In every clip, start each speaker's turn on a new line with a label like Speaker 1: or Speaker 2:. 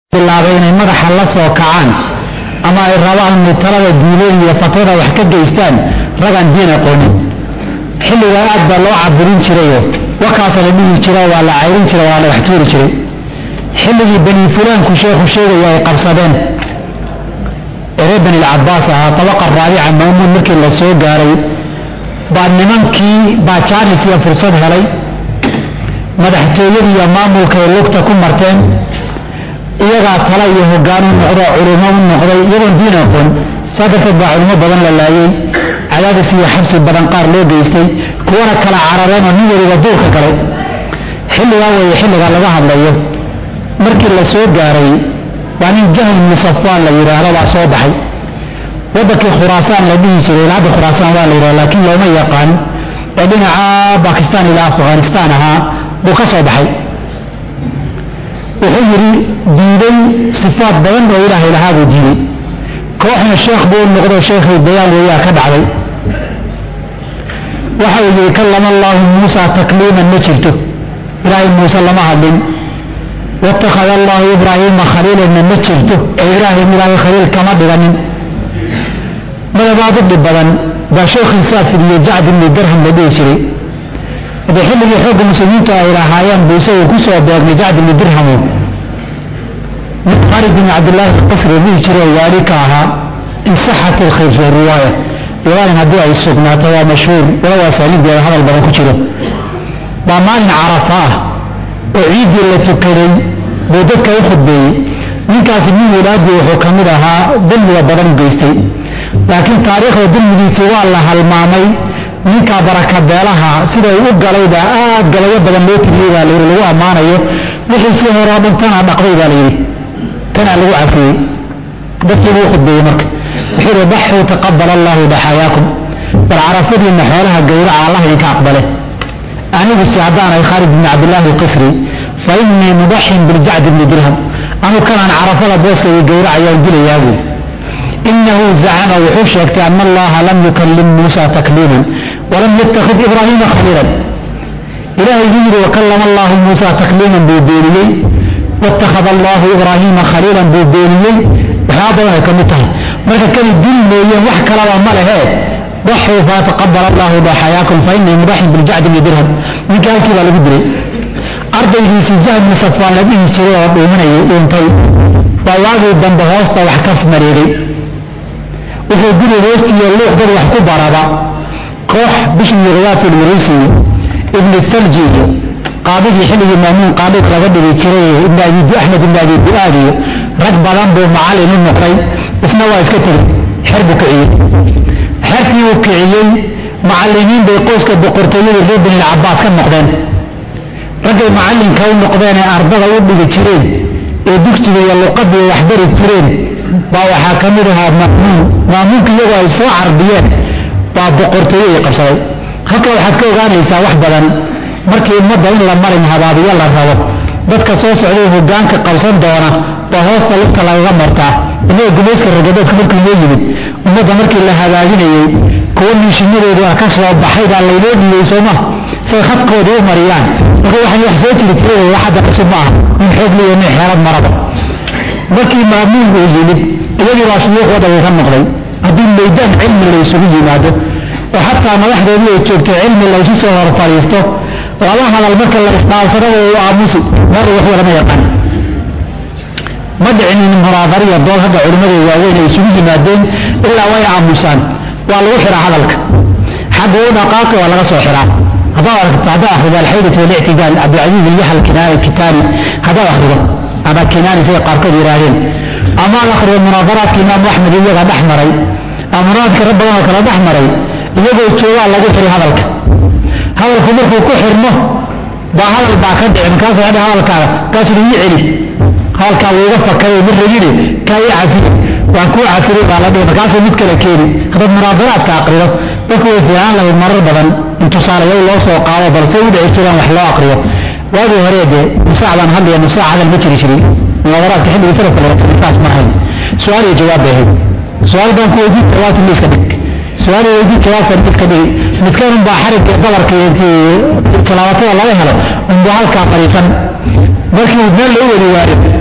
Speaker 1: bilaabay inay madaxa la soo kacaan ama ay rabaan inay talada diileen iyo fatwada wax ka geystaan ragaan diin aqoonin xilligaa aad baa loo caburin jirayo wakaasa la dhihi jira waa la cayrin jira waa la wax tuuri jiray xilligii bani fulaanku sheekhu sheegaya ay qabsadeen eree bani lcabaas ahaa tabaqa raabica maamuun markii la soo gaaray baa nimankii baa jaanis iyo fursad helay madaxtooyadii iyo maamulka ay lugta ku marteen iyagaa tala iyo hogaan u noqdo culimo u noqday iyagoon diin aqoon saa darteed baa culimo badan la laayey cadaadis iyo xabsi badan qaar loo geystay kuwana kala carareen oo nin waliba duulka galay xilligaa weeye xilligaa laga hadlayo markii la soo gaaray waa nin jahl ibnu safwaan la yidhaahdo baa soo baxay waddankii khuraasaan la dhihi jiray ilaa hadda khuraasaan waa la yidhahda laakiin looma yaqaan ee dhinaca bakistaan ilaa afghanistaan ahaa buu ka soo baxay wuxuu yidhi diiday sifaad badan oo ilaahay lahaa buu diiday kooxna sheekh buu noqdo sheekhii bayaan weeyaa ka dhacday waxa uu yidhi kallama allaahu muusa takliiman ma jirto ilaahay muuse lama hadlin waittakhada allaahu ibraahiima khaliilanna ma jirto ee ibraahim ilaahay khaliil kama dhiganin madabaad u dhib badan baa sheekhiisaa fidiye jacd ibni darham la dhihi jiray hadee xilligii xoogga muslimiintu ay lahaayeen buu isagu ku soo beegmay jacd ibni dirhamu mid khalid ibni cabdillaahi alqasri dhihi jiro waali ka ahaa in saxat ilkhayr fi riwaaya riwaayan haddii ay sugnaato waa mashhuur walow asaanideeda hadal badan ku jiro baa maalin carafa ah oo ciiddii la tukaday buu dadka u khudbeeyey ninkaasi nin walaadii wuxuu ka mid ahaa dulmiga badan geystay laakiin taariikhda dulmigiisii waa la halmaamay ninkaa barakabeelaha sida uu u galayba aad galayo badan loo tiriyey baa layidhi lagu ammaanayo wixii si horeo dhan tanaa dhaqday baa layidhi tanaa lagu cafiyey dadkii buu khudbeeyey marka wuxuu yidhi daxuu taqabal allahu daxaayaakum bal carafadiinna xoolaha gowraca allah idinka aqbale anigu si haddaanay khaalid bni cabdillaahi alqisri fa innii mudaxin biljacd bni dirham anu kanaan carafada booskayga gowracayaan dilayaa buu inahu zacama wuxuu sheegtay ana allaha lam yukallim muusa takliiman walam yattakhid ibraahiima khaliilan ilahay buu yidhi wakallama allahu muusa takliiman buu beeniyey waittakhada allahu ibraahiima khaliilan buu beeniyey waxyaaba badan ay ka mid tahay marka kani dil mooyeen wax kalaba ma lehe daxuu faataqabal allahu daxayaakum fa innii mudaxin biljacdi bni dirham ninka halkii baa lagu dilay ardaygiisii jahl bni safwaan la dhihi jiray oo dhuuminayay dhuuntay baa waagii dambe hoosta wax ka mareegay wuxuu guri hoostiiyo luuq dad wax ku baraba koox bishmi riyaat lmurisi ibni thalji iyo qaadigii xilligii maamuun qaadig laga dhigi jiray ibn abi axmed ibn abi du'aad iyo rag badan buu macallin u noqday isna waa iska tegey xer buu kiciyey xerkii uu kiciyey macallimiin bay qoyska boqortooyadii reer bani lcabaas ka noqdeen raggay macallinka u noqdeen ee ardada u dhigi jireen ee dugsiga iyo luqadii wax bari jireen baa waxaa ka mid ahaa maamuun maamuunka iyagoo ay soo carbiyeen baa boqortooyadii qabsaday halka waxaad ka ogaanaysaa wax badan markii ummadda in la marin habaabiyo la rabo dadka soo socday hogaanka qabsan doona baa hoosta lugta lagaga martaa inaga gumayska ragadoodka markii loo yimid ummadda markii la hagaajinayey kuwa miishimadoodu ah ka soo baxay baa laynoo dhiyey sooma say khadkoodii u mariyaan marka waxaan wax soo jiri jiray wax hadda cusub ma aha nin xoog liyo nin xeelad maraba markii maamuun uu yimid iyagii baa shuyuukhooda way ka noqday haddii maydaan cilmi la isugu yimaado oo xataa madaxdoodii ay joogto cilmi la isu soo hor fadhiisto laba hadal marka la isdhaafsanaba uu aamusi mar waxba lama yaqaan ma dhicinin munaadariya dood hadda culimmada waaweyn ay isugu yimaadeen ilaa way aamusaan waa lagu xiraa hadalka xagga u dhaqaaqi waa laga soo xiraa haddaad aragto haddaad akhrido alxaydatu walictidaal cabdilcasiis ilyaxal kinaani kitaani haddaad akhrido ama kinaani sida qaarkood yidhaahdeen ama ad akhrido munaadaraadka imaamu axmed iyaga dhex maray ama munaadadka rag badan oo kale dhex maray iyagoo joogaa lagu xiri hadalka hadalku markuu ku xirmo baa hadal baa ka dhici markaasuu hadha hadalkaaga kaasuu ii celi hadalkaa wuu iga fakaray mid ragine kaa ii cafiye waan kuu cafiray baa la dhihi markaasuu mid kale keeni haddaad munaadaraadka aqrido dadku way fiican lahayd marar badan in tusaalayaal loo soo qaado balse u dhici jiraan wax loo aqriyo waagii hore dee nusaac baan hadlaya nusaac hadal ma jiri jirin munaadaraadka xilligii salafka laga saas ma ahayn su-aal iyo jawaab bay ahayd su-aal baan ku weydiin jawaabta miiska dhig su-aal iyo weydiin jawaabta miiska dhig midkan unbaa xarigga dabarka intii talaabatada laga helo unbaa halkaa fadhiisan markii meel loo wadi waayo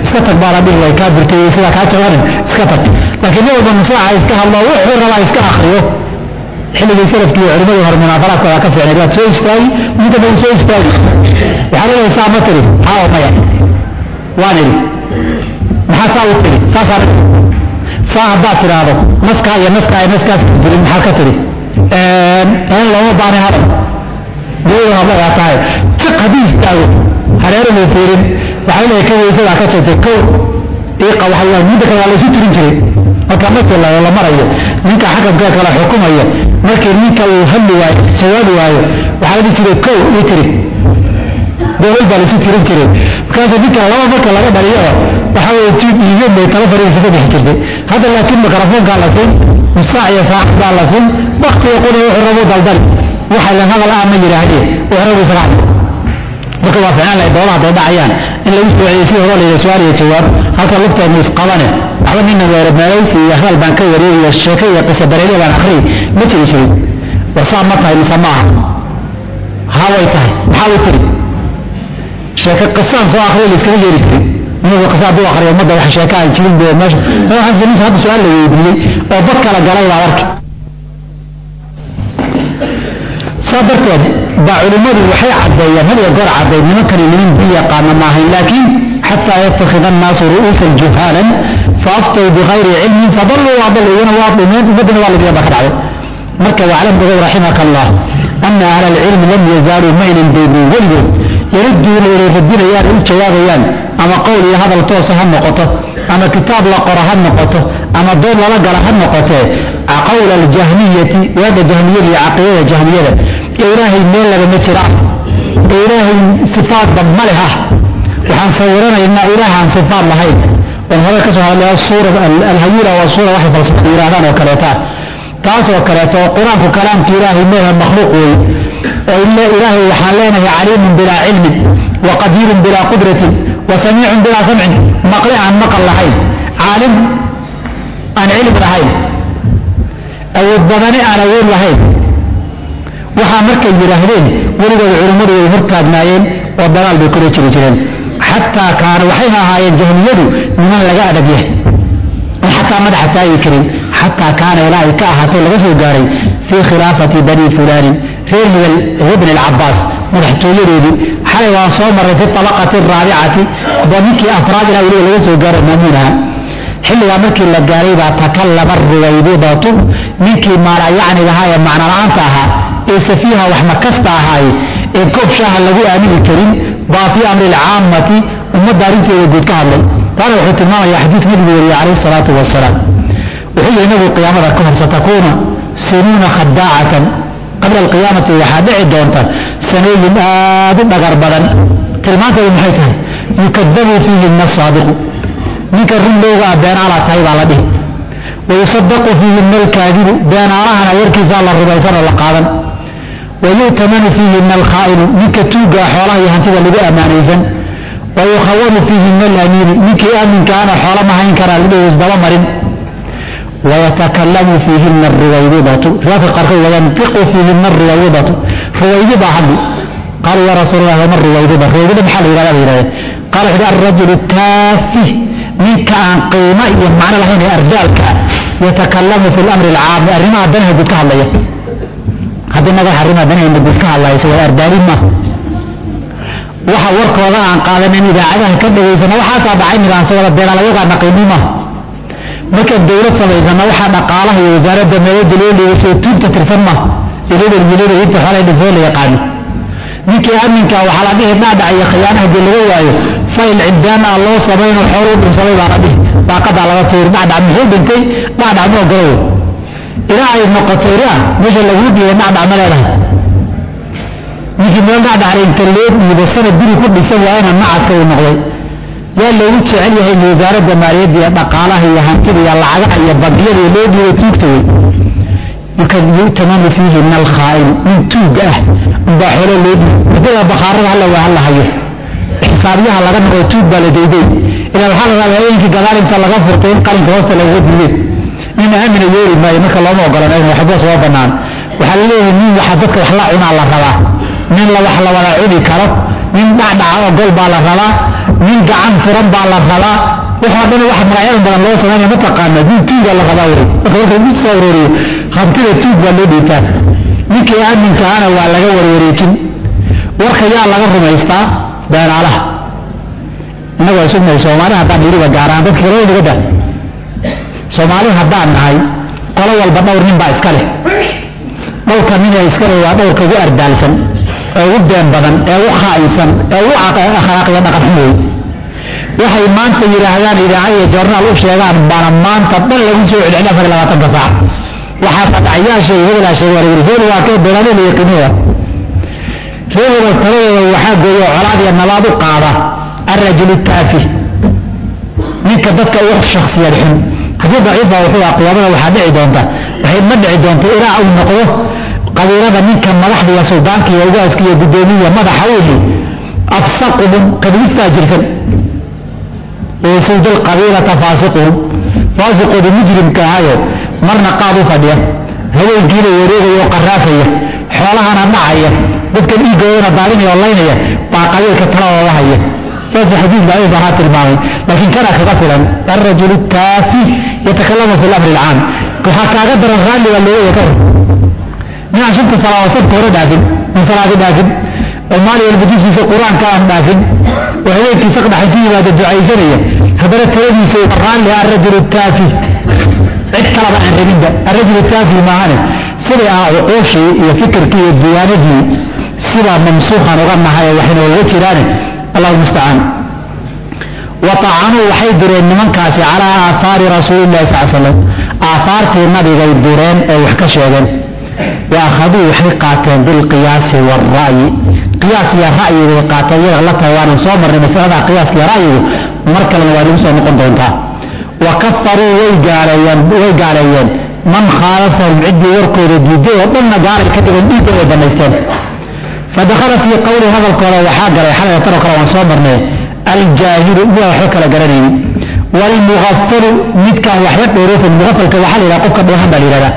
Speaker 1: iska tag baa la dhihi way kaa burtay sidaa kaa jabanin iska tag laakiin nin walba nusaaca iska hadlo wuxuu rabaa iska akriyo xilligii salafkii iyo culimadii hore munaafaraadkooda ka fiicnayd waad soo istaagi ninka bau soo istaagi waxaa leedahay saa ma tiri haa oo maya waan idhi maxaa saa u tiri saasaa saa haddaad tidhaahdo naskaa iyo naskaa iyo naskaas jirin maxaa ka tiri een looma baanay hadal dawada hadlayaa tahay tiq haddii istaago hareerahuu fiirin waxaa leeyahay ka weysadaa ka jabtay kow iiqa waxa waa midda kale waa laysu tirin jiray marka markii la la marayo ninka xakamka kala xukumaya markii ninka uu hadli waayo jawaabi waayo waxaa la dhihi jiray kow ii tiri gobol baa laysu tirin jiray markaasuu ninka laba marka laga dhaliyo waxaa weye jiib iigen bay tala fariisa ka bixi jirtay hadda laakiin mikrofoonkaa la siin musaac iyo saacad baa la siin waktiga quna wuxuu rabu daldali waxa lan hadal ah ma yidhaahdee wuxuu rabu isaga hadli marka waa ficnaan lahay doodaha day dhacayaan in lagu soo celiyay sida hore layidhi su-aal iyo jawaab halka lugteenu isqabane waxba nina weere meelaysi iyo hadal baan ka wariyey iyo sheeko iyo qisa bareelya baan akhriyay ma jiri jirin war saa ma tahay mise ma aha haa way tahay maxaa way tiri sheeko qisaan soo akhriya la iskama yeeri jirin inagu qisa hadduu akhriyo ummadda wax sheeko aan jirin bee meesha waxaan samaysa hadda su-aal la weydiiyey oo bad kala galay baa arki saa darteed baa culimmadu waxay caddeeyeen had iyo goor caddeey nimankani niman diin yaqaana maahayn laakiin xataa yattakhida annaasu ru'uusan juhaalan faaftow bikayri cilmin fadalluu waadalluu iyana waa dhumeen ummaddana waa lagiya baa ka dhacday marka waclam ogow raximaka allah ana ahla alcilmi lam yazaaluu maynan daynin weligood yaruduuna inay radinayaan u jawaabayaan ama qowl iyo hadal toosa ha noqoto ama kitaab la qoro ha noqoto ama dood lala gala ha noqotee qawla aljahmiyati waada jahmiyada iyo caqiidada jahmiyada ee ilaahay meel lagama jira ee ilaahay sifaadba ma leh ah waxaan sawiranaynaa ilaahaan sifaad lahayn oon hore ka soo hadlaya suura alhayula waa suura waxay falsafada yidhahdaan oo kaleeta taas oo kaleeto oo qur-aanku kalaamka ilaahay meelha makhluuq wey oo ilaahay waxaan leenahay caliimun bilaa cilmin wa qadiirun bilaa qudratin wa samiicun bilaa samcin maqli aan maqal lahayn caalim aan cilmi lahayn awood badani aan awood lahayn waxaa markay yidhaahdeen weligood culimmadu way hortaagnaayeen oo dagaal bay kula jiri jireen xataa kaana waxayna ahaayeen jahmiyadu niman laga adag yahay oo xataa madaxa taagi karin xataa kaana ilaa ay ka ahaatay laga soo gaaray fii khilaafati bani fulaanin reer hibel ibn alcabaas madaxtooyadeedii xalay waan soo marray fi tabaqati araabicati ba ninkii afraad ilaa weliba laga soo gaaro maamuunaha xilligaa markii la gaaray baa takallama ruwaybidatu ninkii maalayacniga ahaa ee macnola'aanta ahaa ee safiiha wax makasta ahaaye ee koob shaaha lagu aamini karin baa fii amri alcaammati ummadda arrinteeda guud ka hadlay taana wuxuu tilmaamayaa xadiid nabigu wariye calayhi salaatu wasalaam wuxuu yihi nabigu qiyaamada ka hor satakuuna sinuuna khadaacatan qabla alqiyaamati waxaa dhici doonta sanooyin aad u dhagar badan tilmaanteedu maxay tahay yukadabu fiihina asaadiqu ninka run loogaa beenaalaa tahay baa la dhihi wayusadaqu fiihina alkaadibu beenaalahana warkiisaa la rumaysan oo la qaadan wayu'tamanu fiihina alkhaa'inu ninka tuugaa xoolaha iyo hantida lagu ammaanaysan wayukhawanu fiihina alamiinu ninkii aaminkaana xoola ma hayn karaa lidhihi isdaba marin wayatakallamu fiihina aruwaydidatu riwaadka qaarkood wayantiqu fiihina aruwaydidatu ruwaydi baa hadli qaaluu yaa rasuul allah wama ruwaydida ruwaydida maxaa la yidhahda bay yidhahdeen qaala wuxu uhi alrajulu taafih ninka aan qiimo iyo macno lahayn ee ardaalka yatakalamu fi lamri alcaami arrimaha danaha guud ka hadlaya haddii naga arrimaha danahayna guud ka hadlayso waa ardaalin ma waxa warkooda aan qaadanin idaacadaha ka dhagaysana waxaasaa dhacay nidaamsa wada beenalayagaa naqiini ma markaan dowlad samaysana waxaa dhaqaalaha iyo wasaaradda meelada loo dhiigasoo tuugta tirsan ma ilada milada inta xoolay dhisoo la yaqaano ninkii aaminka waxaa la dhihi dhaadhac iyo khiyaana haddii laga waayo fayl ciddaan ah loo samaynoo xooluu dhunsaday baa la dhihi daaqadaa laga tuuri dhacdhac muxuu dhintay dhacdhac ma ogolow ilaa ay noqoto ila meesha laguu dhiibay dhacdhac ma leedahay ninkii meel dhacdhacla inta loo dhiibo sanad guri ku dhisan waayana nacaska uu noqday yaa loogu jecel yahay in wasaaradda maaliyadda iyo dhaqaalaha iyo hantida iyo lacagaha iyo bangiyada iyo loo dhiibay tuugta wey marka yu'tamanu fiihi min alkhaa'in nin tuuga ah unbaa xoolo loo dhiibi wadada bakhaarada halla waa halla hayo xisaabyaha laga noqdo tuug baa la dayday ilaa waxaa la rabaa habeenkii gadaal inta laga furtay in qalinka hoosta lagaga diiday nin aamina yeeri maayo marka looma ogolan in waxba soo bannaan waxaa la leeyahay nin waxa dadka wax la cunaa la rabaa nin la wax la wada cuni karo nin dhacdhaca ogol baa la rabaa nin gacan furan baa la rabaa waxoo dhan wax magacyadan badan loo samaynaya mataqaana nin tuuga la rabaa wey marka marka isku soo arooriyo hantida tuug baa loo dhiibtaa ninkii aaminka ahana waa laga warwareejin warka yaa laga rumaystaa beenaalaha innagu ay sugnahay soomaali haddaan yiriba gaaraan dadka kale naga dah soomaali haddaan nahay qolo walba dhowr nin baa iska leh dhowrka nina iska leh waa dhowrka ugu ardaalsan ee ugu been badan ee ugu khaa'insan ee ugu akhlaaqiyo dhaqan xun wey waxay maanta yidhaahdaan idaacad iyo joornaal u sheegaan baana maanta dhan lagu soo celcelin afar iyo labaatanka saac waxaa fadacyaa sheegay hebelaa sheegay waa layihi hebel waa kee beelaale la yaqiinaya ree hebel taladooda waxaa gooyo colaad iyo nabaad u qaada الرجل التافه ninka dadka ugu shaksiyad xun haddii daciifa wuxuu ah qiyaamada waxaa dhici doonta waxay ma dhici doonta ilaa uu noqdo qabiilada ninka madaxda iyo suldaanka iyo ugaaska iyo guddoomiya madaxa wihi afsaquhum kadib faajirsan yasuudu lqabiilata faasiquhum faasiqooda mujrimka ahayo marna qaad u fadhiya haweenkiina wareegaya oo qaraafaya xoolahana dhacaya dadka dhiigoodana daadinaya oo laynaya baa qabiilka taladooda haya saas xadiid daciif ahaa tilmaamay laakiin kana kaga filan alrajulu kaafi yatakalamu fi lamri alcaam waxaa kaaga daran raalli baa looga yakar ninaan shanta salaadood sabta hore dhaafin aan salaadi dhaafin oo maalin walba dugsiisa qur-aanka aan dhaafin oo habeenkii saqdhaxay ku yimaada ducaysanaya haddana taladiisa raalli alrajulu kaafi cid kalaba aan rabinba alrajulu kaafi maahane siday ah cuquushii iyo fikirkii iyo diyaanadii sidaa mamsuuqan uga nahay waxayna uga jiraane allah mustacaan waطacanuu waxay dureen nimankaasi calaa aahaari rasuulilahi sal slam aahaartii nabigay dureen ee wax ka sheegeen wa akhaduu waxay qaateen bilqiyaasi wاlra'yi qiyaas iyo ra'yi bay qaateen iyaga la tahay waanu soo marnay masalada qiyaaska iyo ra'yigu mar kalena waa nagu soo noqon doontaa wa kafaruu way gaaleeyeen way gaaleeyeen man khaalafahum ciddii warkooda diiday oo dhanna gaalay ka dhigan dhiigga way banaysteen fadakhala fii qowli hadalkooda waxaa galay xalay tanoo kale waan soo marnay aljaahilu mida waxba kala garanayni waalmugafalu midkaan waxba dheeroofin mugafalka waxaa la yidhaha qofka dheehan baa la yidhahdaa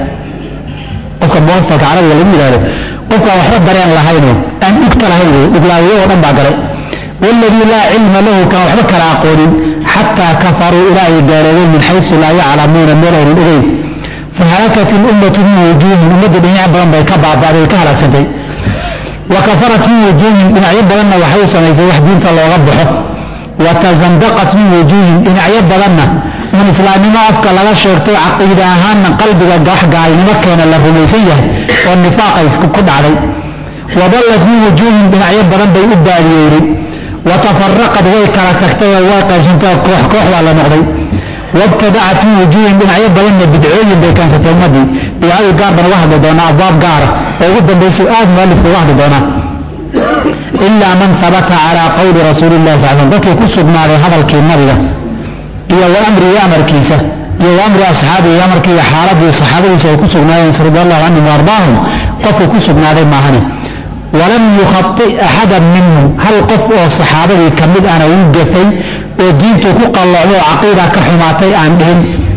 Speaker 1: qofka mugafalka carabiga lagu yidhahdo qofkaan waxba dareen lahayno aan dhugta lahayn wey dhuglaawiyo oo dhan baa galay waaladii laa cilma lahu kaan waxba kala aqoonin xataa kafaruu ilaa ay gaaloobeen min xaysu laa yaclamuuna meel aynan ogeyn fahalakat ilummatu min wujuuhin ummadda dhinac badan bay ka baaba'day ka halaagsantay wakafarat min wujuuhin dhinacyo badanna waxay u samaysay wax diinta looga baxo watazandaqat min wujuuhin dhinacyo badanna in islaamnimo afka laga sheegto caqiida ahaanna qalbiga wax gaalnimo keena la rumaysan yahay oo nifaaqa ku dhacday wadallat min wujuuhin dhinacyo badan bay u baadiyeyday watafaraqad way kala tagtay oo way qaybsantay koox koox baa la noqday wabtadacat min wujuuhin dhinacyo badanna bidcooyin bay keensatay ummadii bidcadii gaar baan uga hadli doonaa abwaab gaara oo ugu dambaysu aad mualifku uga hadli doonaa ilaa man habata calaa qowli rasuuli illahi sal slam dadkii ku sugnaaday hadalkii nabiga iyo wa amrihi amarkiisa iyo wa amri asxaabihi amarkii iyo xaaladii saxaabadiisa ay ku sugnaayeen radi allahu canhum wa ardaahum qofkii ku sugnaaday maahane walam yukhati axadan minhum hal qof oo saxaabadii ka mid ana uu gafay oo diintu ku qallocdo oo caqiida ka xumaatay aan dhihin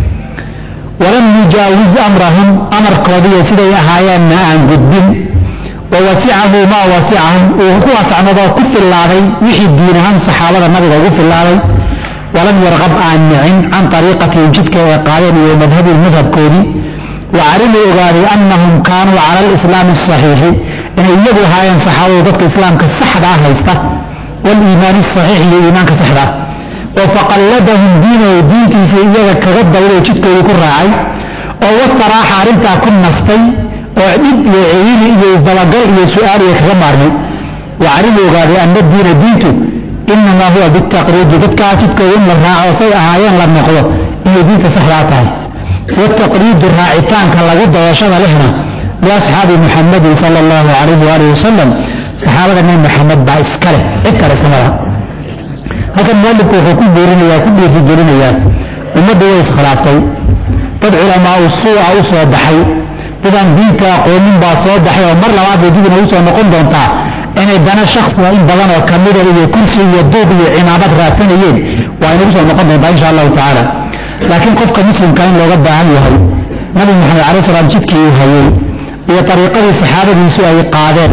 Speaker 1: walam yujaawiz amrahum amarkoodiiyo siday ahaayeenna aan gudbin wa wasicahu maa wasicahum uu ku wasacnadoo ku fillaaday wixii diin ahaan saxaabada nabiga ugu fillaaday walam yarqab aan nicin can ariiqatihim jidka ay qaadeen iyo madhabihim madhabkoodii wa calimuu ogaaday annahum kaanuu cala alislaami asaxiixi inay iyagu ahaayeen saxaabadu dadka islaamka saxdaa haysta waliimaani asaxiix iyo iimaanka saxdaa oo faqalladahum diinahu diintiisa iyaga kaga dawlay jidkoodii ku raacay oo wastaraaxa arrintaa ku nastay oo dhib iyo ciriiri iyo isdabagal iyo su-aaliya kaga maarmay wa calimu ogaaday anna diina diintu inamaa huwa bitaqriidi dadkaa jidkooda in la raaco say ahaayeen la noqdo inay diinta saxdaa tahay wataqriidu raacitaanka lagu dayashada lehna liasxaabi muxamadin sala allahu calayhi waalihi wasalam saxaabada nebi maxamed baa iska leh cid kale iskama laha halkan mualifku wuxuu ku buurinaya ku dhiirigelinayaa ummaddu way iskhilaaftay dad culamaa u suuca u soo baxay dadaan diinta aqoonin baa soo baxay oo mar labaad bay dib inagu soo noqon doontaa inay dana shaksiga in badan oo kamida iyo kursi iyo duub iyo cimaamad raadsanayeen waa inagu soo noqon doontaa insha allahu tacaala laakiin qofka muslimka in looga baahan yahay nabi maxamed calai salaam jidkii uu hayey iyo ariiqadii saxaabadiisu ay qaadeen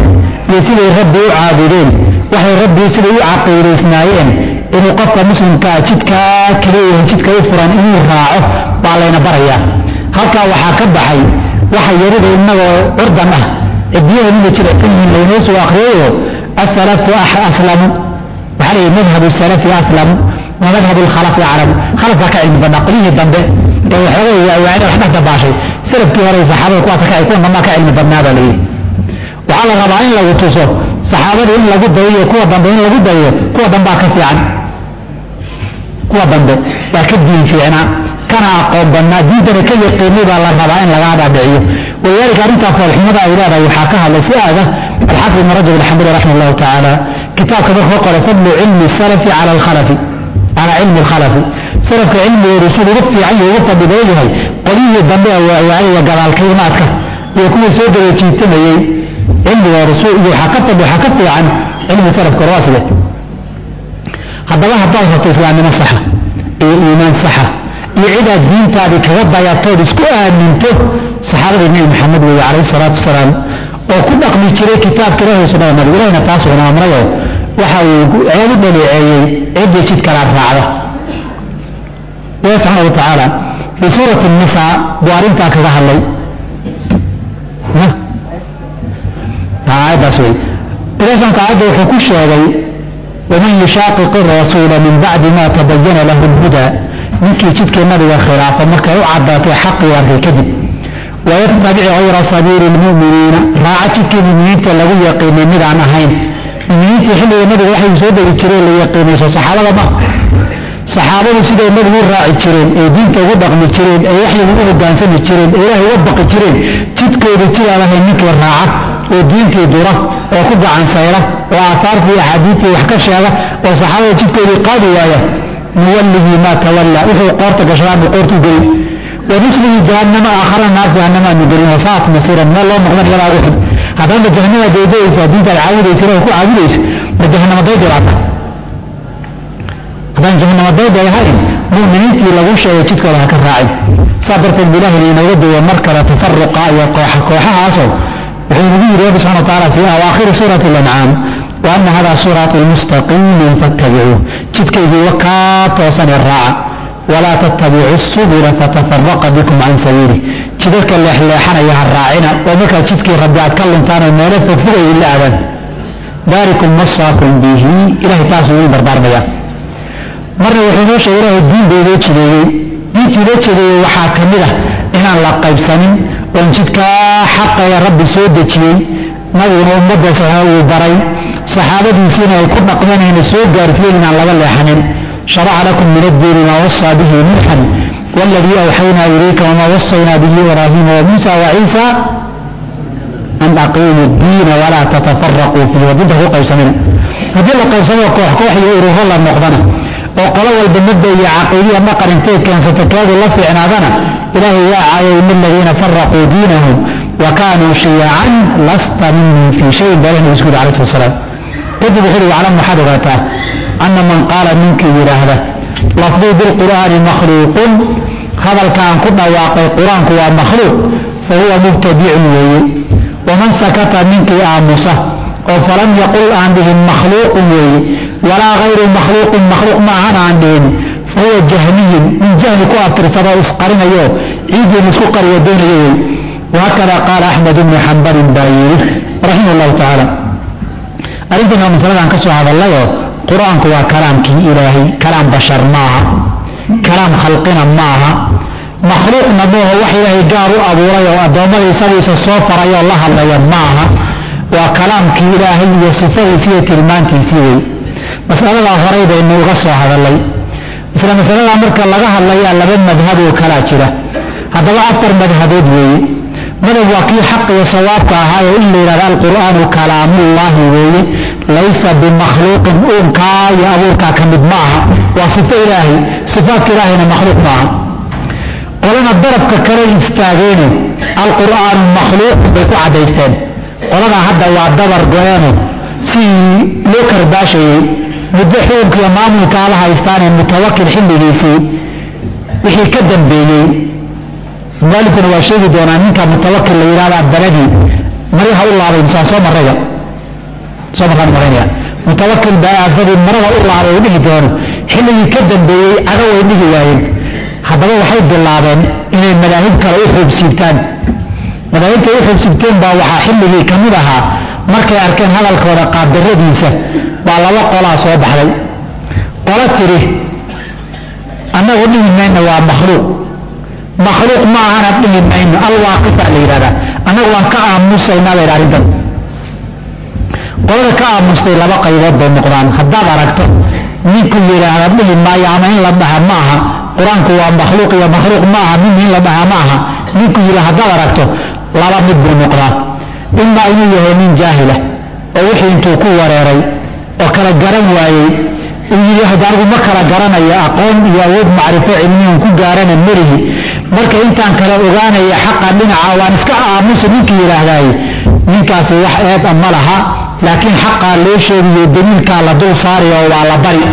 Speaker 1: iyo siday rabbi u caabudeen waxay rabbi siday u caqiidaysnaayeen inuu qofka muslimkaa jidkaa kaleeyahay jidka u furan inuu raaco baa layna barayaa halkaa waxaa ka baxay waxa yarida innagoo curdan ah cidiyaheennina jirecsan yihiin laynoo soo akhriyayo asalafu aslamu waxaa leeyahy madhabu salafi aslamu wa madhabu lkhalafi aclamu khalafkaa ka cilmi badnaa qolyihii dambe ee waxoogay waawaacida wax dhex dabaashay salafkii hore saxaabada kuwaas ka kuwa dambaa ka cilmi badnaa baa leeyahy waxaa la rabaa in lagu tuso saxaabada in lagu dayiyo kuwa dambe in lagu dayiyo kuwa dambaa ka fiican kuwa dambe baa ka diin fiicnaa kana aqoon badnaa diintana ka yaqiinay baa la rabaa in lagaa dhaadhiciyo walidaalika arrintaa foolxumada ay leedahay waxaa ka hadlay si aada alxaafid ibn rajab alxambali raximah allahu tacaala kitaabka markuu qoray fadlu cilmi salafi cala alkhalafi calaa cilmi alkhalafi salafka cilmigoodu siduu ugu fiican iyo ugu fadli badan yahay qolyihii dambe waaiya gadaalkaymaadka iyo kuwii soo daba jiitamayey cilmigooda iyo waxaa ka fadli waxaa ka fiican cilmi salafka waa side haddaba haddaad rabto islaamnimo saxa iyo iimaan saxa iyo cidaad diintaadii kaga dayatood isku aaminto saxaabadii nebi maxamed weeye calayhi salaatu wasalaam oo ku dhaqmi jiray kitaabka ilahi sunnada nabiga ilahina taasuguna amrayoo waxa uu ceeb u dhaleeceeyey ciddii jid kalaad raacda ilahi subxaana wa tacaala fii suurati nisaa buu arrintaa kaga hadlay aayaddaas wey ilahi subxana taala wuxuu ku sheegay waman yushaqiq rasuula min bacdi ma tabayana lahu lhuda ninkii jidkii nabiga khilaafa markay u cadaatay xaqii arkay kadib wayatabic hayra sabiili lmuminiina raaca jidkii muminiinta lagu yaqiinay midaan ahayn muminiintii xilliga nabiga waxay soo degi jireen la yaqiinayso saxaabada ma saxaabadu siday nabigu u raaci jireen ee diinta ugu dhaqmi jireen ee waxyigu u hogaansami jireen ee ilaahay uga baqi jireen jidkooda jidaan ahayn ninkii raaca oo diintii dura oo ku gacan sayra oo aahaartii axaadiidtii wax ka sheega oo saxaabada jidkoodii qaadi waaya nuwallihi maa tawalla wuxuu qoorta gashadaanu qoortu gelin wanuslihi jahannama aakhara naar jahannama aanu gelin wasaat masiiran meel loo noqdan iyadaa ugu xun haddaad ma jahannama daydayaysaa diintaad caabudaysa ilahay ku caabudayso ma jahannama daydi baata haddaan jahannama daydi ay ahayn mu'miniintii lagu sheegay jidkooda ha ka raacin saa darteed bu ilahi inooga duwa mar kale tafaruqa iyo kooxa kooxahaasoo wuxuu inagu yidhi rabbi subxana wa taala fii awaakhiri suurati alancaam wa ana hada siraati mustaqiiman fattabicuuh jidkaygii wakaa toosanee raaca walaa tattabicu subula fatafaraqa bikum can sabiilih jidadka leexleexanaya ha raacina oo markaa jidkii rabbi aad ka luntaan oo meelo fogfogay ila aadaan daalikum wasaakum bihi ilahay taasuu idin dardaarmaya marna wuxuu noo sheegay ilahay diin buu inoo jideeyey diinkii inoo jideeyey waxaa ka mid ah inaan la qaybsanin oon jidkaa xaqaya rabbi soo dejiyey nabiguna ummaddaas uu baray saxaabadiisiina ay ku dhaqmeen ayna soo gaarsiiyeen inaan laga leexanin sharaca lakum min addiini maa wasaa bihi nuuxan waladii awxaynaa ilayka wamaa wasaynaa bihi ibraahiima wamuusa waciisa an aqiimu diina walaa tatafaraquu fiihi waa diinta ku qaybsamina haddii la qaybsamo koox koox iyo ururo la noqdana oo qolo walba mabda iyo caqiidiya dhaqan intay keensata kaadu la fiicnaadana ilaahay waa caayay min aladiina faraquu diinahum wa kaanuu shiyacan lasta minhum fii shayin baa ilahi nabi isku yuri alayh slat salaam kadib wuxuu uhi waclam waxaad ogaataa ana man qaala ninkii yidhaahda lafdii bilqur'aani makhluuqun hadalkaan ku dhawaaqay qur-aanku waa makhluuq fa huwa mubtadicun weeye waman sakata ninkii aamusa oo falam yaqul aan dhihin makhluuqun weeye walaa hayru makhluuqin makhluuq ma ahan aan dhihin fa huwa jahmiyun min jahli ku abtirsadoo isqarinayo ciidiin isku qariyo doonayo wey wahakada qaala axmed ibnu xambalin baa yidhi raximah llahu tacaala arrintan waa masaladan ka soo hadallayoo qur-aanku waa kalaamkii ilaahay kalaam bashar maaha kalaam khalqina maaha makhluuqna mooho wax ilaahay gaar u abuuray oo addoommada isagiisa soo farayoo la hadlaya maaha waa kalaamkii ilaahay iyo sifadiisi iyo tilmaantiisii wey masaladaa horay baynu uga soo hadallay isla masaladaa marka laga hadlayaa laba madhab oo kalaa jira haddaba afar madhabood weeye madab waa kii xaq iyo sawaabka ahaa oo in la yidhahda alqur'aanu kalaamullaahi weeye laysa bimakhluuqin uunkaa iyo abuurkaa ka mid ma aha waa sifo ilaahay sifaadka ilaahayna makhluuq maaha qolana darabka kale istaageeno alqur'aanu makhluuq bay ku caddaysteen qoladaa hadda waa dabar go-eeno si loo karbaashayey muddo xukunka iyo maamulkaa la haystaanee mutawakil xilligiisii wixii ka dambeeyey mualifkuna waa sheegi doonaa ninka mutawakil la yidhahdaa baladii maryaha u laabay misaan soo marraya soo markaan maraynaya mutawakil baa aafadii marada u laabay u dhihi doono xilligii ka dambeeyey caga way dhihi waayeen haddaba waxay bilaabeen inay madaahib kale u xoobsiibtaan madaahibtay u xoobsiibteen baa waxaa xilligii ka mid ahaa markay arkeen hadalkooda qaabdarradiisa baa laba qolaa soo baxday qolo tidhi annagu dhihi mayno waa makhluuq makhluuq ma ahana dhihi mayno alwaaqifaa la yidhahdaa annagu waan ka aamusaynaa la yidhaha arrintan qolada ka aamustay laba qaybood bay noqdaan haddaad aragto ninku yidhaahda dhihi maayo ama in la dhaha ma aha qur-aanku waa makhluuq iyo makhluuq ma aha min in la dhaha ma aha ninku yidha haddaad aragto laba mid buu noqdaa imaa inuu yahay nin jaahila oo wixii intuu ku wareeray oo kala garan waayey uu yidhi hadda anigu ma kala garanayo aqoon iyo awood macrifo cilmiyan ku gaarana melihi marka intaan kala ogaanaya xaqa dhinaca waan iska aamusa ninkii yidhaahdaay ninkaasi wax eed a ma laha laakiin xaqaa loo sheegiyo daliilkaa la dul saaraya oo waa la bari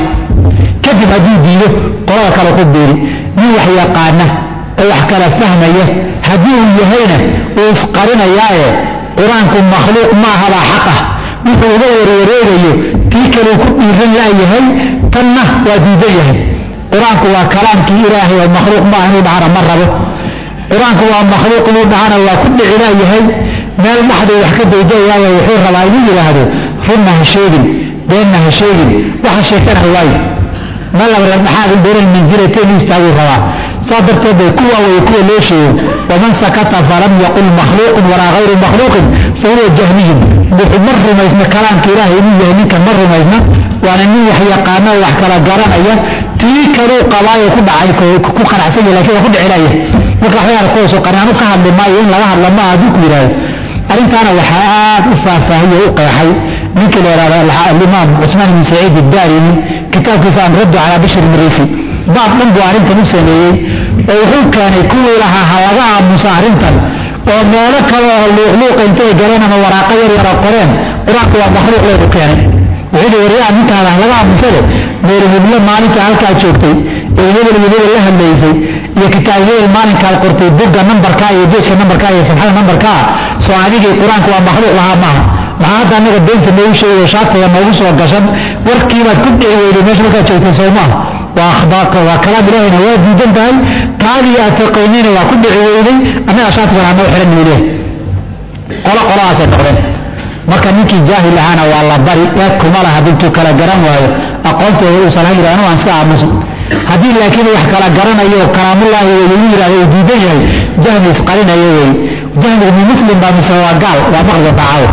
Speaker 1: kadib hadduu diido qolada kale ku biiri nin wax yaqaana oo wax kala fahmaya haddii uu yahayna uu isqarinayaaye qur-aanku makhluuq ma ahabaa xaq ah wuxuu uga warwareegayo tii kaleu ku dhiiran la'yahay tanna waa diidan yahay qur-aanku waa kalaamkii ilaahay oo makhluuq ma ah inuu dhahana ma rabo qur-aanku waa makhluuq inuu dhahana waa ku dhici la'yahay meel dhaxduu wax ka daydayaayo wuxuu rabaa inuu yidhaahdo runna ha sheegin beenna ha sheegin waxa sheekana waayo meel laba dhexaad beeran mansilata inuu istaaguu rabaa saa darteed bay kuwa way kuwa loo sheego waman sakata falam yaqul makhluuqun walaa hayru makhluuqin fa huwa jahniyun wuxuu ma rumaysna kalaamka ilaahay inuu yahay ninkan ma rumaysna waana nin wax yaqaana oo wax kala garanaya tii kaluu qabaayo ku dhacay ku qanacsan yahay lakin waa ku dhicilaya marka waxyaala kuwaasoo qanaanu ka hadli maayo in laga hadla ma hadduu ku yidhaahdo arrintaana waxaa aad u faahfaahiye u qeexay ninkii la yidhahdo alimaam cusmaan ibn saciid iddaarimi kitaabkiisa an raddu calaa bashir marisi baab dhan buu arrintan u sameeyey oo wuxuu keenay kuwii lahaa ha laga aamuso arrintan oo meelo kale oo luuqluuqa intay galeen ama waraaqo yar yara qoreen qur-aanku waa makhluuq leedu keenay wuxuu yihi waryaa ninkaada laga aamusade meel hiblo maalinta halkaa joogtay ee hebel iyo hebel la hadlaysay iyo kitaab hebel maalinkaad qortay bugga nambarkaa iyo jeeska nambarkaa iyo sabxada nambarkaa soo adigii qur-aanku waa makhluuq lahaa maaha maxaa hadda annaga beenta noogu sheegayo shaatiga noogu soo gashan warkiibaad ku dhici weyday meesha markaad joogtay soo maaha waa akhbaarka waa kalaam ilaahayna waa diidan tahay taadii aad taqaynayna waa ku dhici weyday annaga shaatigan anoo xiran nuu leehay qolo qoladaasay noqdeen marka ninkii jaahil ahaana waa la bari eed kuma laha dintuu kala garan waayo aqoonteeda uusan ha yidhahno waan iska aamusan haddii laakiin wax kala garanayo kalaamullaahi wey uu yidhahdo uu diidan yahay jahmi isqarinayo wey jahmigu mi muslim baa mise waa gaal waa maqli doontaa caawa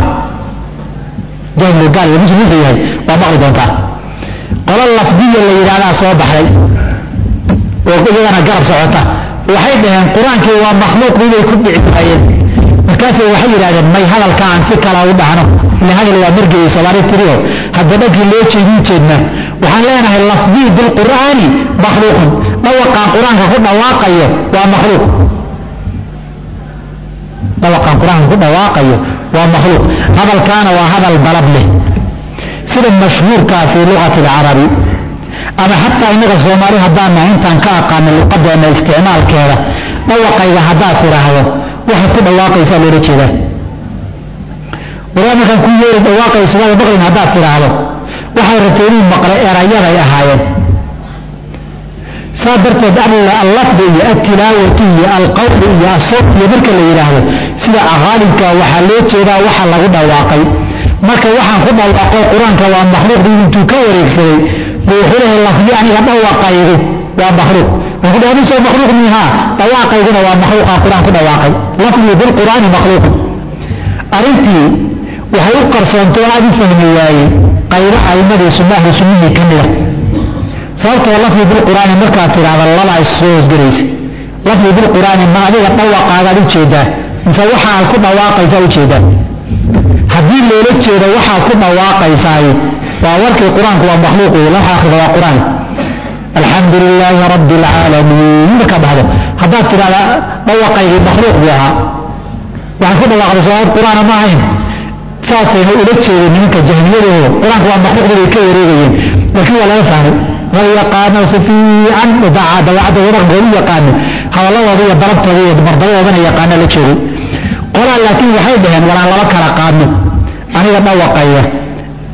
Speaker 1: jahmigu gaal iyo muslim wuxuu yahay waa maqli doontaa qolo lafdiya la yidhahdaa soo baxday oo iyagana garab socota waxay dhaheen qur-aankii waa makhluuq inay ku dhici waayeen markaasay waxay yidhahdeen may hadalka aan si kala u dhahno ila hadal waa margeeyo soomaali tiriyo hadda dhankii loo jeedin jeedna waxaan leenahay lafdii bilqur'aani makhluuqun dhawaqaan qur-aanka ku dhawaaqayo waa makhluuq dhawaqaan qur-aanka ku dhawaaqayo waa makhluuq hadalkaana waa hadal dalab leh sida mashhuurkaa fii luqati alcarabi ama xataa innaga soomaali haddaan nahay intaan ka aqaano luqadeenna isticmaalkeeda dhawaqayga haddaad tidhaahdo waxaad ku dhawaaqaysaa loola jeedaa waraa markaan ku yeeri dhawaaqayso waada maqlin haddaad tidhaahdo waxay rabtay inuu maqlo erayaday ahaayeen saa darteed allafdi iyo altilaawatu iyo alqawli iyo asawt iyo marka la yidhaahdo sida aqaalibka waxaa loo jeedaa waxa lagu dhawaaqay marka waxaan ku dhawaaqo qur-aanka waa makhluuqdii intuu ka wareegsaday buu wuxuu lehay lafdi aniga dhawaqaygu waa makhluuq wuxuu dhahay soo makhluuq mihaa dhawaaqayguna waa makhluuqaan qur-aan ku dhawaaqay lafdi bilqur'aani makhluuqun arrintii waxay u qarsoontay oo aad u fahmi waayey qaybo aimadii sunnahdi sunnihii ka mida sababtoo lafdi bilqur'aani markaad tidhaahda laba ay soo hosgelaysa lafdi bilqur'aani ma adiga dhawaqaagaad ujeedaa mise waxa aad ku dhawaaqaysaa ujeedaa haddii loola jeedo waxaad ku dhawaaqaysaay waa warkii qur-aanku waa makhluuq wey laxa akrida waa qur-aan alxamdu lilaahi rabbi alcaalamiin markaad dhahdo haddaad tidhahda dhawaqaygii makhluuq buu ahaa waxaad ku dhawaaqday sooaad qur-aana ma ahayn saasayna ula jeedeen nimanka jahmiyadooda qur-aanku waa makhluuqdii bay ka wareegayeen laakiin waa laga fahmay wal yaqaano si fiican dawaacadda wadaqgoodu yaqaano hadalladooda iyo dalabtooda iyo mardabadoodana yaqaana la joogay qolaa laakiin waxay dhaheen walaan laba kala qaadno aniga dhawaqaya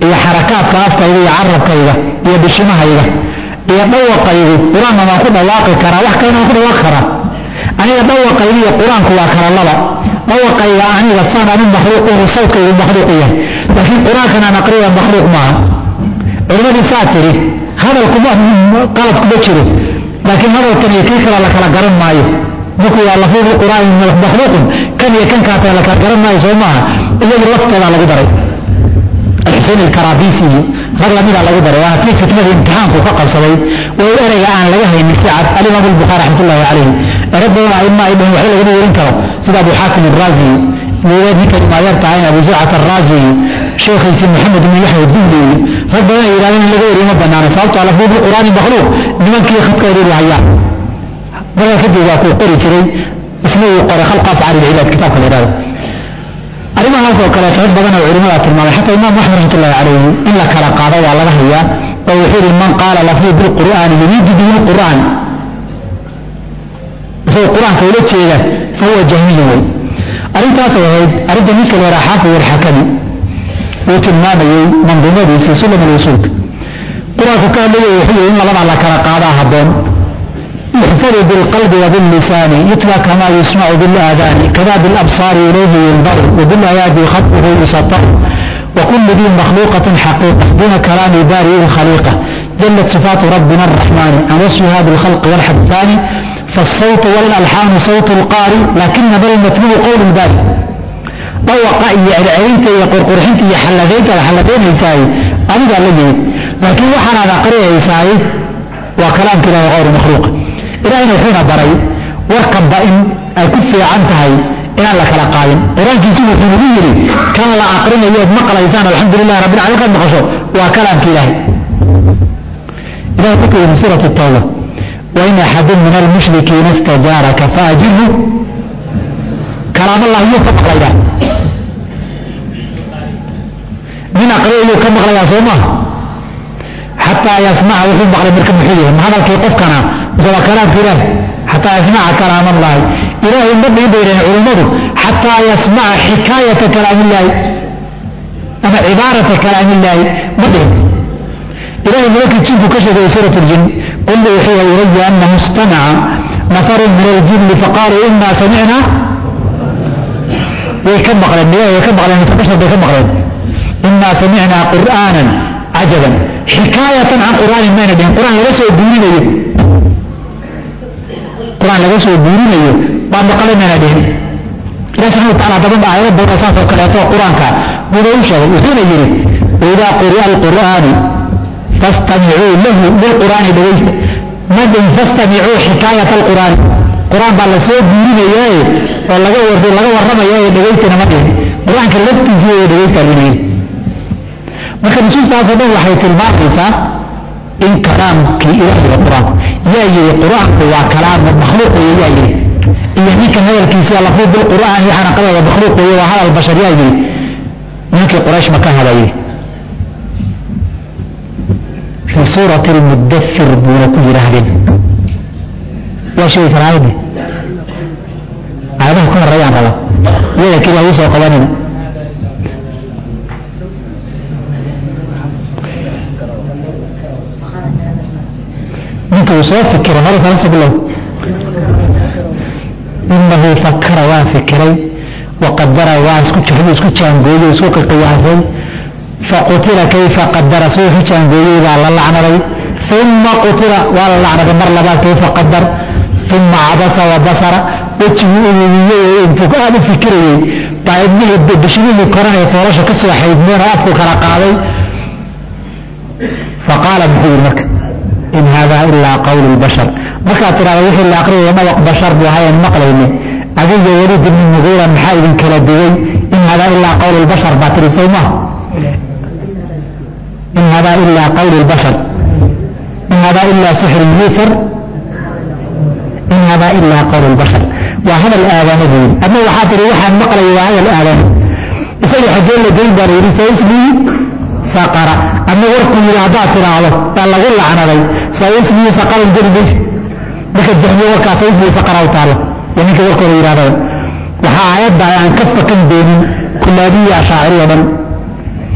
Speaker 1: iyo xarakaadka afkayga iyo carabkayga iyo bishimahayga iyo dhawaqaygu qur-aanna waan ku dhawaaqi karaa wax kalena waan ku dhawaaqi karaa aniga dhawaqayga iyo qur-aanku waa kala laba dhawaqayga aniga saan anu makhluuquhu sawdkaygu makhluuqu yahay laakiin qur-aankan aan aqriya makhluuq maaha culimadii saa tiri hadalkuma qalad kuma jiro laakiin hadalkan iyo kii kale la kala garan maayo marku waa lafuudu qur'aan makhluuqun kan iyo kan kaatee la kala garan maayo soo maaha iyadu laftoodaa lagu daray alxusein alkaraabisi iyo rag lamidaa lagu daray waa kii fitnadii imtixaanku ka qabsaday way ereyga aan laga haynin si cad alimaam albukhaari raxmatullahi calayhi ere badan aima ay dhahin waxba lagama yeelin karo sida abu xaakim araazi iyo ninka imaayar tahayn abu zurcat araazi iyo sheekhiisii maxamed ibn yaxya duhli iyo rag badan ay yidhahdeen in laga weriyo ma banaana sababtoo lafuudu qur'aani makhluuq nimankii khadka wareeri hayaan markaa kadib waa kuu qori jiray isna uu qoray khalqa afcaali lcibaad kitaabka la yidhahdo arrimahaas oo kale qayb badan oo culimada tilmaamay xataa imaam axmed raxmatullahi calayhi in la kala qaado waa laga hayaa oo wuxuu yihi man qaala lafuu bilqur'aani yuriidu bihi lqur'aan isagoo qur-aanka ula jeeda fa huwa jahmiyu wey arrintaasay ahayd arrinta ninka la yidhaha xaafid alxakami uu tilmaamayey manduumadiisii sulam alwusuulka qur-aanku ka hadlaya wuxuu yihi in labadaa la kala qaadaa habboon يحفظ بالقلب وباللسان يتلى كما يسمع بالآذان كذا بالأبصار إليه ينظر وبالأيادي خطه يسطر وكل ذي مخلوقة حقيقة دون كلام بارئ الخليقة جلت صفات ربنا الرحمن عن وصفها بالخلق والحد الثاني فالصوت والألحان صوت القارئ لكن بل المتلو قول الباري طوق يعرعينك يقول قرحنك يحلذينك الحلذين يساي أنا قال لي لكن وحنا نقرأ يساي وكلام كده غير مخلوق ilaahayna wuxuuna baray warkanba in ay ku fiican tahay inaan la kala qaadin qur-aankiisu wuxuu nagu yidhi kan la aqrinayood maqlaysaan alxamdulilah rabbil caalamiin kaad maqasho waa kalaamka ilaahay ilahay wuxuu yidhi suurat tawba wain axadun min almushrikiina istajaaraka faajirhu kalaam allah yuu ka maqlayaa min aqriyayuu ka maqlayaa soo maha xataa yasmaca wuxuu maqlay marka muxuu yahay ma hadalkii qofkana mise waa kalaamka ilaahi xataa yasmaca kalaam allahi ilaahay ma dhihin bay dhaheen culummadu xataa yasmaca xikaayata kalaamillaahi ama cibaarata kalaamillaahi ma dhihin ilahay nimankii jinku ka sheegay suurat ljin qul wuxuu ilaya anahu istamaca nafaru min aljinni faqaaluu inaa samicna way ka maqleen miya way ka maqleen mise bashar bay ka maqleen inaa samicnaa qur'aanan cajaban xikaayatan can qur'aanin mayna dhihin qur'aan laga soo guurinayo qur'aan laga soo guurinayo baa maqalay mayna dhihin ilahi subxana wataala daban aayado badan saas oo kaleeto qur-aanka buuba u sheegay wuxuuna yidhi waidaa quri'a alqur'aanu fastamicuu lahu lilqur'aani dhegaysta ma dhihin fastamicuu xikaayata alqur'aani qur-aan baa la soo guurinayaaye oo laga war laga warramaya ee dhegaystana ma dhihin qur-aanka laftiisii ee dhegaysta lina yidhi marka nusuustaasoo dhan waxay tilmaamaysaa in kalaamkii ilaahiga qur-aanku yaa yidhi qur-aanku waa kalaam makhluuq weeye yaa yidhi iyo ninka hadalkiisa lafuu bilqur'aan waxaana qabaya makhluuq weeye waa hadal bashar yaa yidhi ninkii quraysh maka hada yidhi fii suurati almudathir buuna ku yidhaahdeen waa sheegi karaa aayaddi aayadaha ka horreeyaan raba iyada keli ha ii soo qabanina ninka uu soo fikira mara faransa bilow inahu fakara waa fikiray waqadara waa isku jixdu isku jaangooyey isku qiqiyaasay faqutila kayfa qadara suu isu jaangooyey baa la lacnaday uma qutila waa la lacnaday mar labaad kayfa qadar uma cabasa wa basara wejigii ururiyey oo intuu aada u fikirayey baa ibnihii bishimihii koran ee foorasha ka soo xaydmeen oo afku kala qaaday faqaala muxuu yidhi marka in hada ilaa qawlu lbashar markaad tidhahda wixii la aqriyaya dhawaq bashar buu ahayan maqlayne adiga weliid ibni mugiira maxaa idin kala duway in hada ilaa qawlu lbashar baa tiri sow maha in hada ilaa qawlu lbashar in hada ilaa sixrun yuusar in hada ilaa qawlu lbashar waa hadal aadane buu yidhi adna waxaa tihi waxaan maqlaya waa hadal aadane isaga xagee la geyn baa la yidhi saismii saqara ama warkuu yidhi haddaad tidhaahdo baa lagu lacnaday saismii saqaran geli mayse marka jahmiye warkaa saismii saqara u taalla iyo ninka warkooda yidhahdaba waxaa aayadda aan ka fakan doonin kullaabiya ashaaciri oo dhan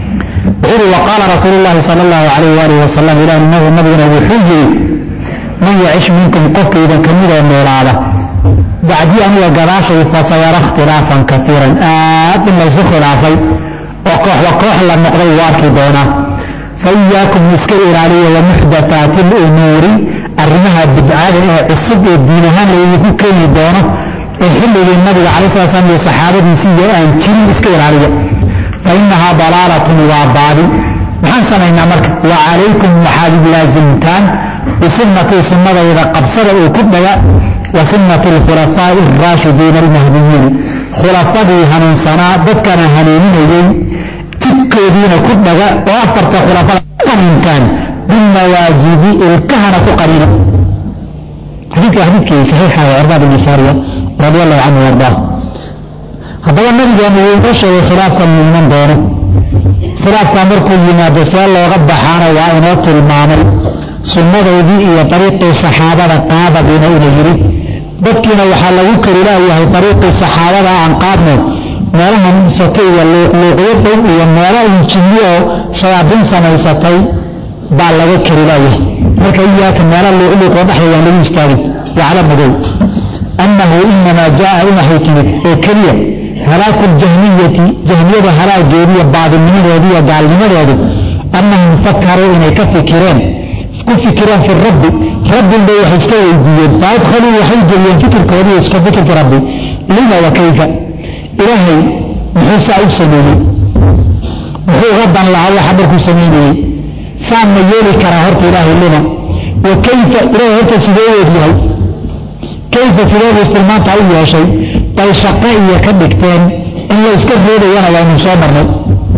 Speaker 1: wuxuu yihi waqaala rasuulu llahi sala allahu calayh waalihi wasalam ilaah nabi nabiguna wuxuu yidhi man yacish minkum qofka idin ka midoo noolaada bacdii aniga gadaashay fasayara ikhtilaafan kaiiran aad in laysu khilaafay oo kooxba koox la noqday wuu arki doonaa fa iyaakum iska ilaaliya wa muxdathaati lumuuri arrimaha bidcada ee cusub ee diin ahaan laydinku keeni doono ee xilligii nabiga calai sala slam iyo saxaabadiisii iyo aan jirin iska ilaaliya fa innahaa dalaalatun waa baadi maxaan samaynaa marka wa calaykum waxaad laasimtaan bisunnatii sunnadayda qabsada uu ku dhaga wa sunnati alkhulafaa'i araashidiina almahdiyiin khulafadii hanuunsanaa dadkana hanuuninayey jidkoodiina ku dhaga oo afarta khulafada qanintaan bilmawaajibi ilkahana ku qarina xadiidka xadiidkii saxiixa ee cirbaad ibni saariya radi allahu canhu ardaa haddaba nabigeenu wuu inoo sheegay khilaafkan uu iman doono khilaafkaa markuu yimaado see looga baxaana waa inoo tilmaamay sunnadoodii iyo dariiqii saxaabada qaadadiina ina yidhi dadkiina waxaa lagu karilaayahay dariiqii saxaabada aan qaadno meelaha soke iyo luuqluuqyo dhow iyo meelo injinni oo shayaadiin samaysatay baa laga karilaayahay marka iyaaka meelo luuqluuqoo dhexdayaan lagu istaagin wacla madow annahu inamaa jaa waxay timid oo keliya halaaku ljahmiyati jahmiyada halaageediiyo baadilnimadoodi iyo gaalnimadoodu annahum fakaruu inay ka fikireen ku fikireen fi rabbi rabbinba waxay iska weydiiyeen faadkhaluu waxay geliyeen fikirkoodii iska fikirka rabbi lima wa kayfa ilaahay muxuu saa u sameeyey muxuu uga dan lahaa waxa markuu samaynayey saan ma yeeli karaa horta ilaahay lima wa kayfa ilaahay horta sidee u egyahay kayfa sideedu istilmaanta u yeeshay bay shaqo iyo ka dhigteen in la iska reebayana waynu soo marnay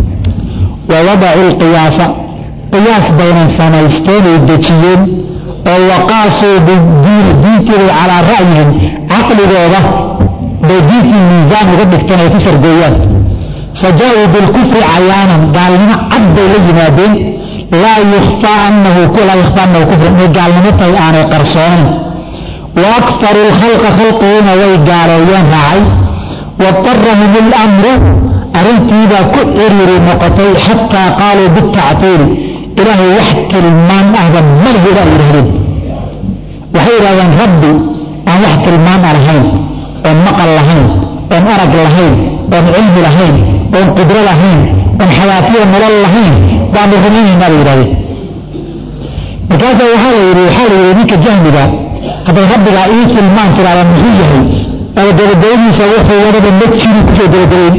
Speaker 1: wa wadacu lqiyaasa qiyaas baynan samaysteen ay dejiyeen oo waqaasuu bidiini diintiibay calaa ra'yihim caqligooda bay diintii miisaan uga dhigteen ay ku sargooyaan fa jaa-uu bilkufri cayaanan gaalnimo cad bay la yimaadeen laa yukhfaa anahu laa yukhfaa anahu kufrun inay gaalnimo tahay aanay qarsoonayn wa akfaru lkhalqa khalqigiina way gaaleeyeen raacay waadarahum اlamru arrintiibaa ku ciriiri noqotay xataa qaaluu bitactiili ilaahay wax tilmaan ahba malhiba ay yidhahdeen waxay yidhahdeen rabbi aan wax tilmaan a lahayn oon maqal lahayn oon arag lahayn oon cilmi lahayn oon qudro lahayn oon xayaatiyo nolol lahayn baanu rumaynaynaa bay yidhahdeen markaasa waxaa la yidhi waxaa la yidhi ninka jahmiga hadday rabbigaa ii tilmaan tiraada muxuu yahay oo gabagabadiisa wuxuu wadaba ma jiri kusoo gabagabayn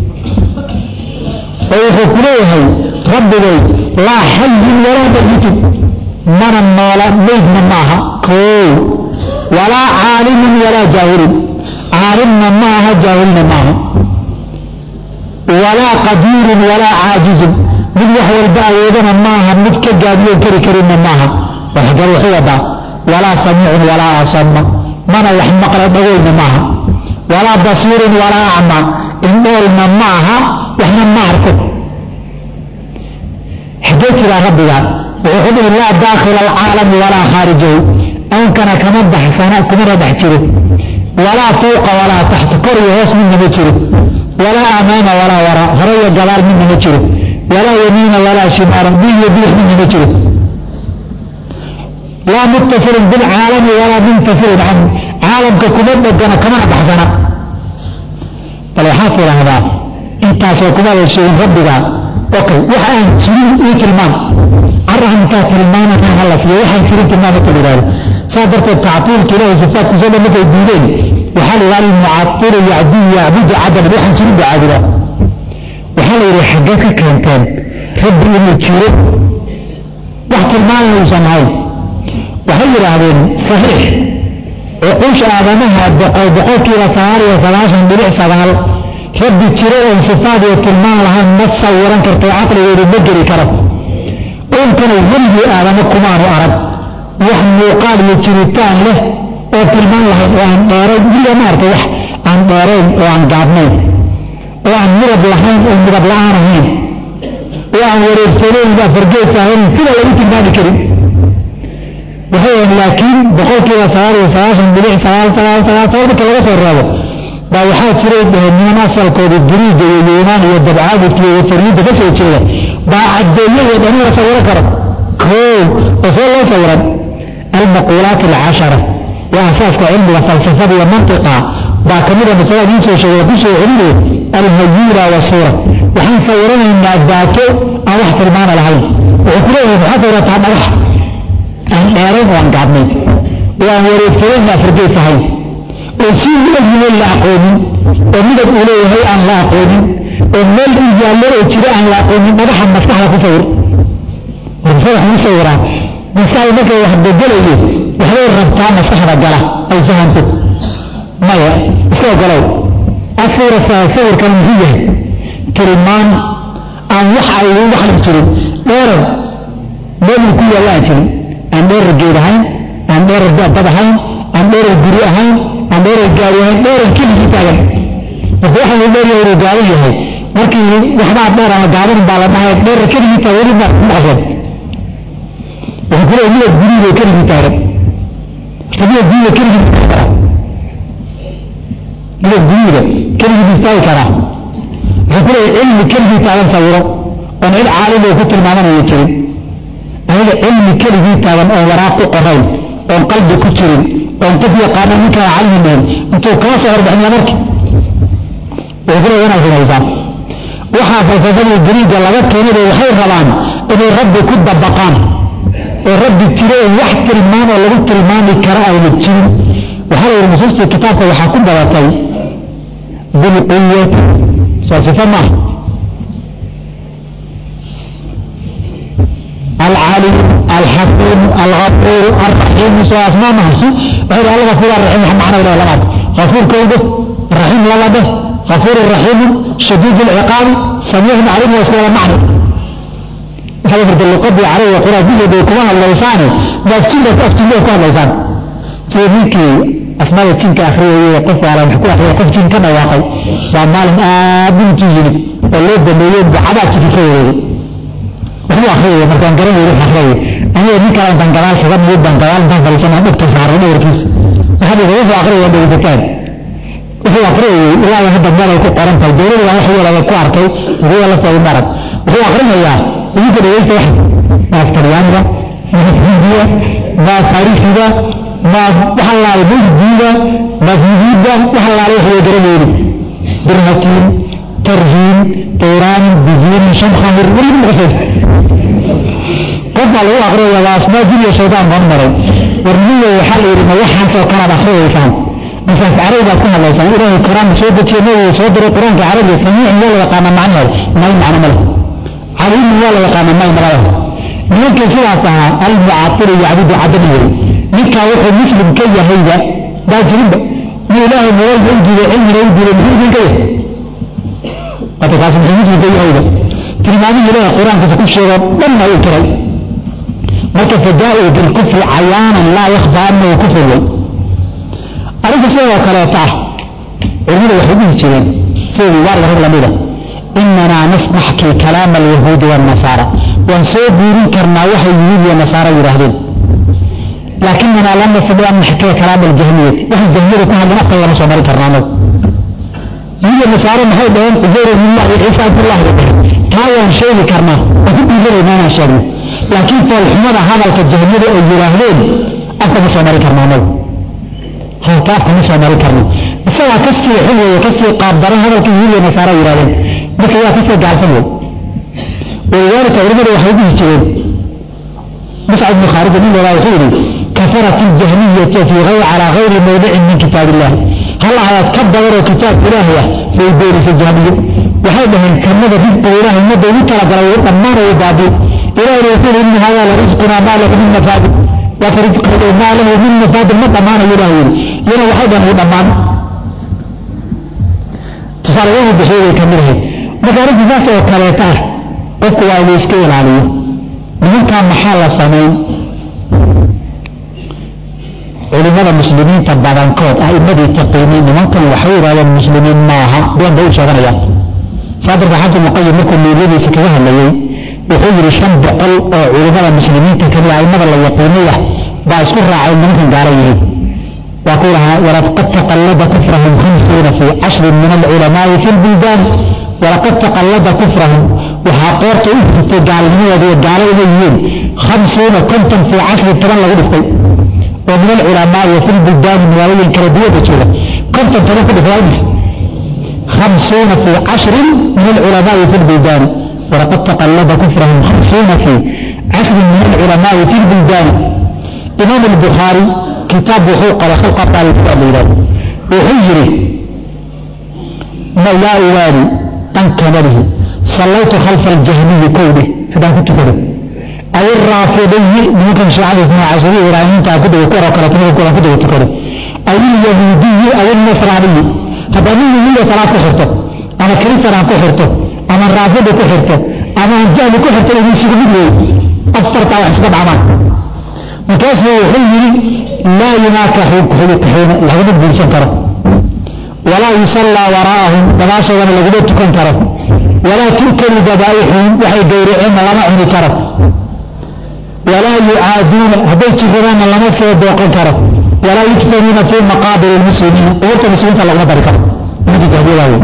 Speaker 1: oo wuxuu ku leeyahay rabbigay laa xayin walaa mayitin mana noola maydna maaha koow walaa caalimin walaa jaahilin caalimna ma aha jaahilna maaha walaa qadiirin walaa caajizin mid wax walba awoodana maaha mid ka gaadiyoon kari karinna maaha waxgar waxu wadaa walaa samiicun walaa asama mana wax maqla dhagoyna maaha walaa basiirun walaa acma indhoolna ma aha waxna ma arko xaggee jiraa rabbigaa wuxuu ku dhihi laa daakhila alcaalami walaa khaarijahu aankana kama baxsana kumana dhex jiro walaa fawqa walaa taxta kor iyo hoos midna ma jiro walaa amaama walaa waraa hore iyo gadaal midna ma jiro walaa yamiina walaa shimaalan bil iyo bidix midna ma jiro laa muttasilin bilcaalami walaa munfasilin canhu caalamka kuma dhegana kamana baxsana bal waxaad tidhaahdaa intaasoo kumada sheegin rabbigaa okay waxa aan jirin ii tilmaam carrahankaa tilmaamataan hala siiyo waxaan jirin tilmaamata la yidhahdo saa darteed tactiilka ilahay sifaatkiisa o dhan markay diideen waxaa la yidhahda almucatilu yacdii yacbudu cadaman waxaan jirin buu caabudaa waxaa la yidhi xaggee ka keenteen rabbi inuu jiro wax tilmaamana uusan ahayn waxay yidhaahdeen saxiix cuquusha aadamaha boqol boqolkiiba sagaal iyo sagaashan dhibic sagaal rabbi jiro oon sifaad iyo tilmaan lahayn ma sawiran karto caqligoodu ma geli karo uunkana weligii aadamo kumaanu arag wax muuqaal iyo jiritaan leh oo tilmaan lahayn oo aan dheerayn wiliga ma arka wax aan dheerayn oo aan gaabnayn oo aan midab lahayn oo midab la-aan ahayn oo aan wareegsanayn afargees ahayn sida lagu tilmaami karin waxay laakiin boqolkiiba sagaal iyo sagaashan bilic sagaal sagaal sagaal sagaal marka laga soo reebo baa waxaa jiray dhaheen niman asalkooda giriiga iyo yuunaan iyo dabcaabudka iyo fariidda ka soo jeeda baa caddeeye iyo dhani la sawiro karo koow oo see loo sawiran almaquulaat alcashara waa asaaska cilmiga falsafada iyo mantiqa baa ka mida masalada idiin soo sheegay ku soo celinayo alhayuura wasuura waxaan sawiranaynaa daato aan wax tilmaana lahayn wuxuu ku leeyahay waxaad sawirataa dhagax aan dheerayn oo aan gaabnayn oo aan wareegtadayn afargeys ahayn oo si weligeed la aqoonin oo midab uu leeyahay aan la aqoonin oo meel uu yaallo oo jiro aan la aqoonin dhagaxa maskaxda ku sawir maskaxda ku sawiraa maskaxda markay wax bedelayo waxbay rabtaa maskaxda gala ay fahanto maya iska ogolow asawira sawirkan muxuu yahay tilmaan aan wax ay wax la jirin dheerar meel uu ku yaalla aan jirin aan dheerar geed ahayn aan dheerar dad ahayn aan dheerar guri ahayn aan dheerar gaari ahayn dheerar keligii taagan marka waxa uu dheeryahay inuu gaaban yahay markii waxbaa dheer ama gaaban baa la dhahay dheerar keligii taagan weli ma maqaseen wuxuu ku leeyahay midab guriga keligii taagan horta midab guriga keligii taagan midab guriga keligii istaagi karaa wuxuu ku leeyahay cilmi keligii taagan sawiro oon cid caalim oo ku tilmaamanaya jirin aniga cilmi keligii taagan oon waraaq ku qorayn oon qalbi ku jirin oon qof yaqaana ninkaan calmi meen intuu kaa soo horbaxniya marka wuxuu ku leeyahay inaad rumaysaan waxaa falsafadii gariiga laga keenay waxay rabaan inay rabbi ku dabaqaan oo rabbi jiro oo wax tilmaan oo lagu tilmaami kara ayna jirin waxaa la yidhi nusuustii kitaabka waxaa ku badatay bilquwati soo sifo maaha العلي الحكيم الغفور الرحيم سواء اسماء ما غير الله غفور الرحيم معنى ولا لا غفور كوده رحيم لا ده غفور الرحيم شديد العقاب سميع عليم واسمه معنى هذا في اللقب عليه وقرأ به بكمان اللسان ما فتين لك أفتين لك كمان اللسان تيبيكي أسماء التين كأخرية يقف على محكوة أخرية يقف تين كما واقع وعمال آدم تيجي الليل دميين بعدات تكفيه wuxuu akhriyay markaan garanay wuxuu akhriyay aniga nin kale intaan gadaal kaga mid baan gadaal intaan fadhiisana dhigta saaray dhowrkiisa waxaa dhiga wuxuu akhriyay dhegeysataan wuxuu akhriyay ilaa hadda meel ay ku qoran tahay dowladda wax yar ku arkay wuxuu la soo marag wuxuu akhrinayaa idinka dhegeysta wax ma talyaaniga ma hindiya ma taariikhda ma waxa la yiraahdo diida ma fiidida waxa la yiraahdo wax garanayni birhatiin tarhiin طيران بزين شمخة مرمين مغسد قد لو أقرأ يا أسماء جل شيطان غمرا ورمية وحال إلى وحا سوكرا بأخرى يفهم مثلا في عربي كنا الله يفهم إله القرآن سودة ينوي صدر القرآن في عربي سميع ولا يقام معنى ما يمعنى مله عليم ولا يقام ما يمعنى ممكن سلاسها المعطل يعبد عدمه نكا وحي مسلم كي هيدا دا جنب من إله مولد يجي علم يجي للمسلم كي wata kaas muxuu muslimka yahayda tilmaamihii ilaahay qur-aankiisa ku sheego dhanna uu tiray marka fadaa'u bilkufri cayaanan laa yakhfaa annahu kufr wey arrinta sidoo kaleeta ah culimmadu waxay dhihi jireen sida wibaarga rag lamida inanaa nasnaxkii kalaama alyahuudi waannasaara waan soo guurin karnaa waxay yuhuud iyo nasaara yidhaahdeen laakinanaa lam nastadi an naxkiya kalaama aljahmiyati waxay jahmiyada ku hadleen afka lama soo mari karnaa anagu iyo nasaare maxay dhaheen cusayr billah iyo ciisa abdullah bay dhaheen taa waan sheegi karnaa waan ku dhiibanayna inaan sheegno laakiin foolxumada hadalka jahmiyada ay yidhaahdeen afka ma soo mari karna anagu halka afka ma soo mari karno isagaa ka sii xun weeye ka sii qaabdaran hadalka yuhuud iyo nasaare yidhahdeen marka yaa ka sii gaalsan wey walidaalika culimadu waxay dhihi jireen muscab ibnu khaarija nin walaa wuxuu yidhi kafarat iljahmiyatu fi gayr calaa gayri mawdicin min kitaab illah hal ayaad ka badanoo kitaabka ilaahay ah bay beenisay jahmiyo waxay dhaheen jannada risqiga ilaahay ummadda ugu talagalay uu dhammaanayo baabi ilaahay rasuul inna haadaa la risqunaa maa lahu min mafaadid waa ka risqiga maa lahu min mafaadid ma dhammaanayo ilaah yidhi iyana waxay dhaheen uu dhammaan tusaale wuxuu bixiyey way kamid ahayd marka arrinta saas oo kaleeta ah qofku waa inuu iska ilaaliyo nimankaa maxaa la samayn culimada muslimiinta badankood a'imadii taqiiniin nimankan waxay yidhahdeen muslimiin maaha been bay u sheeganayaan saa darteed xasan muqayim markuu nuuryadiisa kaga hadlayey wuxuu yidhi shan boqol oo culimada muslimiinta kamid a'imada la yaqiinaya baa isku raacay nimankan gaara yihiin waa ku lahaa walad qad taqallaba kufrahum khamsu khamsuuna fii cashrin min alculamaai fi lbuldaan walaqad taqallada kufrahum waxaa qoorta u furtay gaalnimadooda iyo gaalo inay yihiin khamsuuna konton fii cashri toban lagu dhiftay oo min alculamaai wa fi lbuldaani magaalooyin kala duwada jooga konton toban ku dhiftay hadis khamsuuna fii cashrin min alculamaai fi lbuldaani walaqad taqallada kufrahum khamsuuna fii cashrin min alculamaai fi lbuldaani imaam albukhaari kitaab wuxuu qoray khalqa qaalibkaa la yidhahdo wuxuu yidhi laa ubaali dhanka malihi sallaytu khalfa aljahmiyi kowdhe haddaan ku tukado aw iraafidiyi nimankan shiicada isna cashariya iraaniinta ku daga kuwaroo kaleeto midabkoodan ku daga tukado aw ilyahuudiyi aw ilnasraaniyi haddaan nin yahuuda salaad ku xirto ama kristan aan ku xirto ama raafida ku xirto ama aan jahli ku xirto inuu isugu mid weey afartaa wax iska dhacmaan markaasuu wuxuu yidhi laa yunaakaxu xulikaxiina laguma guursan karo walaa yusallaa waraa'ahum gadaashoodana laguma tukan karo walaa tu'kalu dabaa'ixuhum waxay gowraceenna lama cuni karo walaa yucaaduuna hadday jiradaanna lama soo booqan karo walaa yudfanuuna fii maqaabir lmuslimiina qubuurta muslimiinta laguma dari karo nimankii jahdiyada wey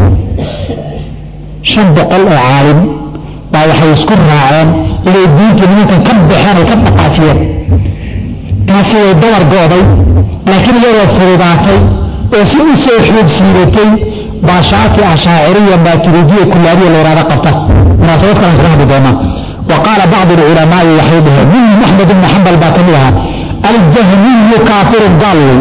Speaker 1: shan boqol oo caalim baa waxay isku raaceen inay diinta nimankan ka baxeen ay ka dhaqaajiyeen taasi way dabar go'day laakiin iyadoo fududaatay oo si u soo xoog siibatay baa shaaki ashaaciriya maaturiidiya kulaaliya la yidhahda qabta munaasabad kalan kaga hadli doonaa wa qaala bacdu alculamaai waxay dhaheen minhum axmed ibni xambal baa ka mid ahaa aljahmiyu kaafirun gaal wey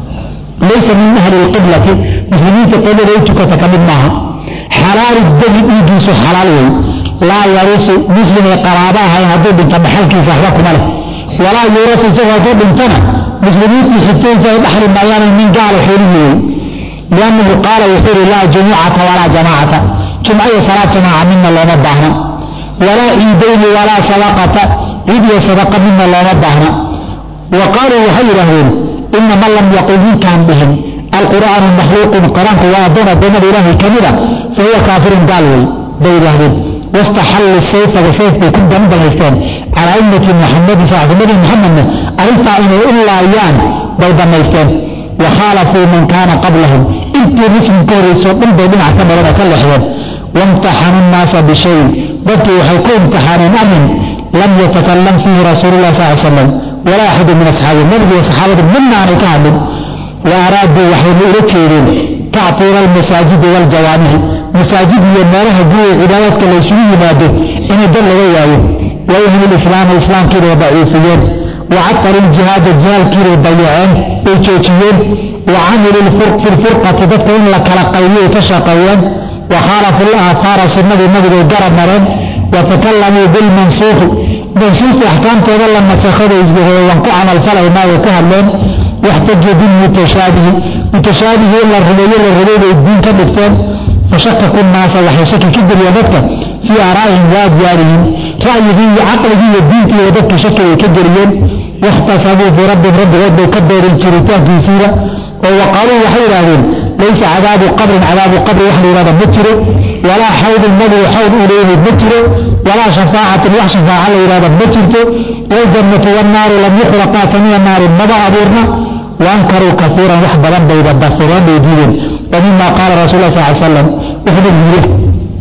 Speaker 1: laysa min ahli lqiblati muslimiinta qiblada u tukata ka mid maaha xalaali dami dhiiggiisu xalaal wey laa yarusu muslimay qaraaba ahayn hadduu dhinto dhaxalkiisa waxba kuma leh walaa yuurasu isagoo hadduu dhintana muslimiintii xigtaysa ay dhaxli maayaan min gaala xoolihii wey liannahu qaala wuxuu yidhi laa jumucata walaa jamaacata jumco iyo salaad jamaaca midna looma baahna walaa ciidayni walaa sadaqata ciid iyo sadaqa midna looma baahna wa qaaluu waxay yidhaahdeen ina man lam yaqul ninkaan dhihin alqur'aanu makhluuqun qur-aanku waa addoon addoommada ilaahay ka mida fa huwa kaafirun gaal wey bay yidhaahdeen wastaxalluu sayfaga sayf bay ku dambanaysteen calaa ummati muxamadin saxaabadii muxamedna arrintaa inay u laayaan bay dhammaysteen wa khaalafuu man kaana qablahum intii muslim ka horraysoo dhan bay dhinac ka mareen oo ka leexdeen waimtaxanuu nnaasa bishayin dadkii waxay ku imtixaaneen arrin lam yatakalam fiihi rasuululah sal l slam walaa axadu min asxaabi nabiga iyo saxaabadu midna aanay ka hadlin wa araaduu waxayna ula jeedeen tactiira almasaajidi waaljawaamici masaajid iyo meelaha guriga cibaadaadka la ysugu yimaado inay dad laga waayo wa ahli lislaama islaamkiibay daciifiyeen wa catalu ljihaada jihaalkiibay dayaceen bay joojiyeen wa camilu fi lfurqati dadka in la kala qaybiyay ka shaqeeyeen wa khaalafu laahaara sunnadii nabigay garab mareen wa takalamuu bilmansuuqi mansuuqi axkaamtooda la nasakhaday isbaheeyan ku camalfalaynaa way ka hadleen waxtajuu bilmutashaabihi mutashaabihi in la rumeeyo la rabay bay diin ka dhigteen fashakaku naasa waxay shaki ka geliyeen dadka fii aaraa'ihim wa adyaarihim ra'yigii iyo caqligii iyo diintiiba dadka shaki bay ka geliyeen wakhtasabuu fii rabbihim rabbigood bay ka beereen jiritaankiisiiba oo waqaaluu waxay yidhaahdeen laysa cadaabu qabrin cadaabu qabri wax la yidhahda ma jiro walaa xawdun nabigu xawd uu leeyahay ma jiro walaa shafaacatun wax shafaaca la yidhahda ma jirto waljannatu wannaaru lam yuxraqaa kamiya naarin maba abuurna waankaruu kaiiran wax badan bayba dafireen bay diideen wa mima qaala rasul lah sal slam wuxuu nabigu yidhi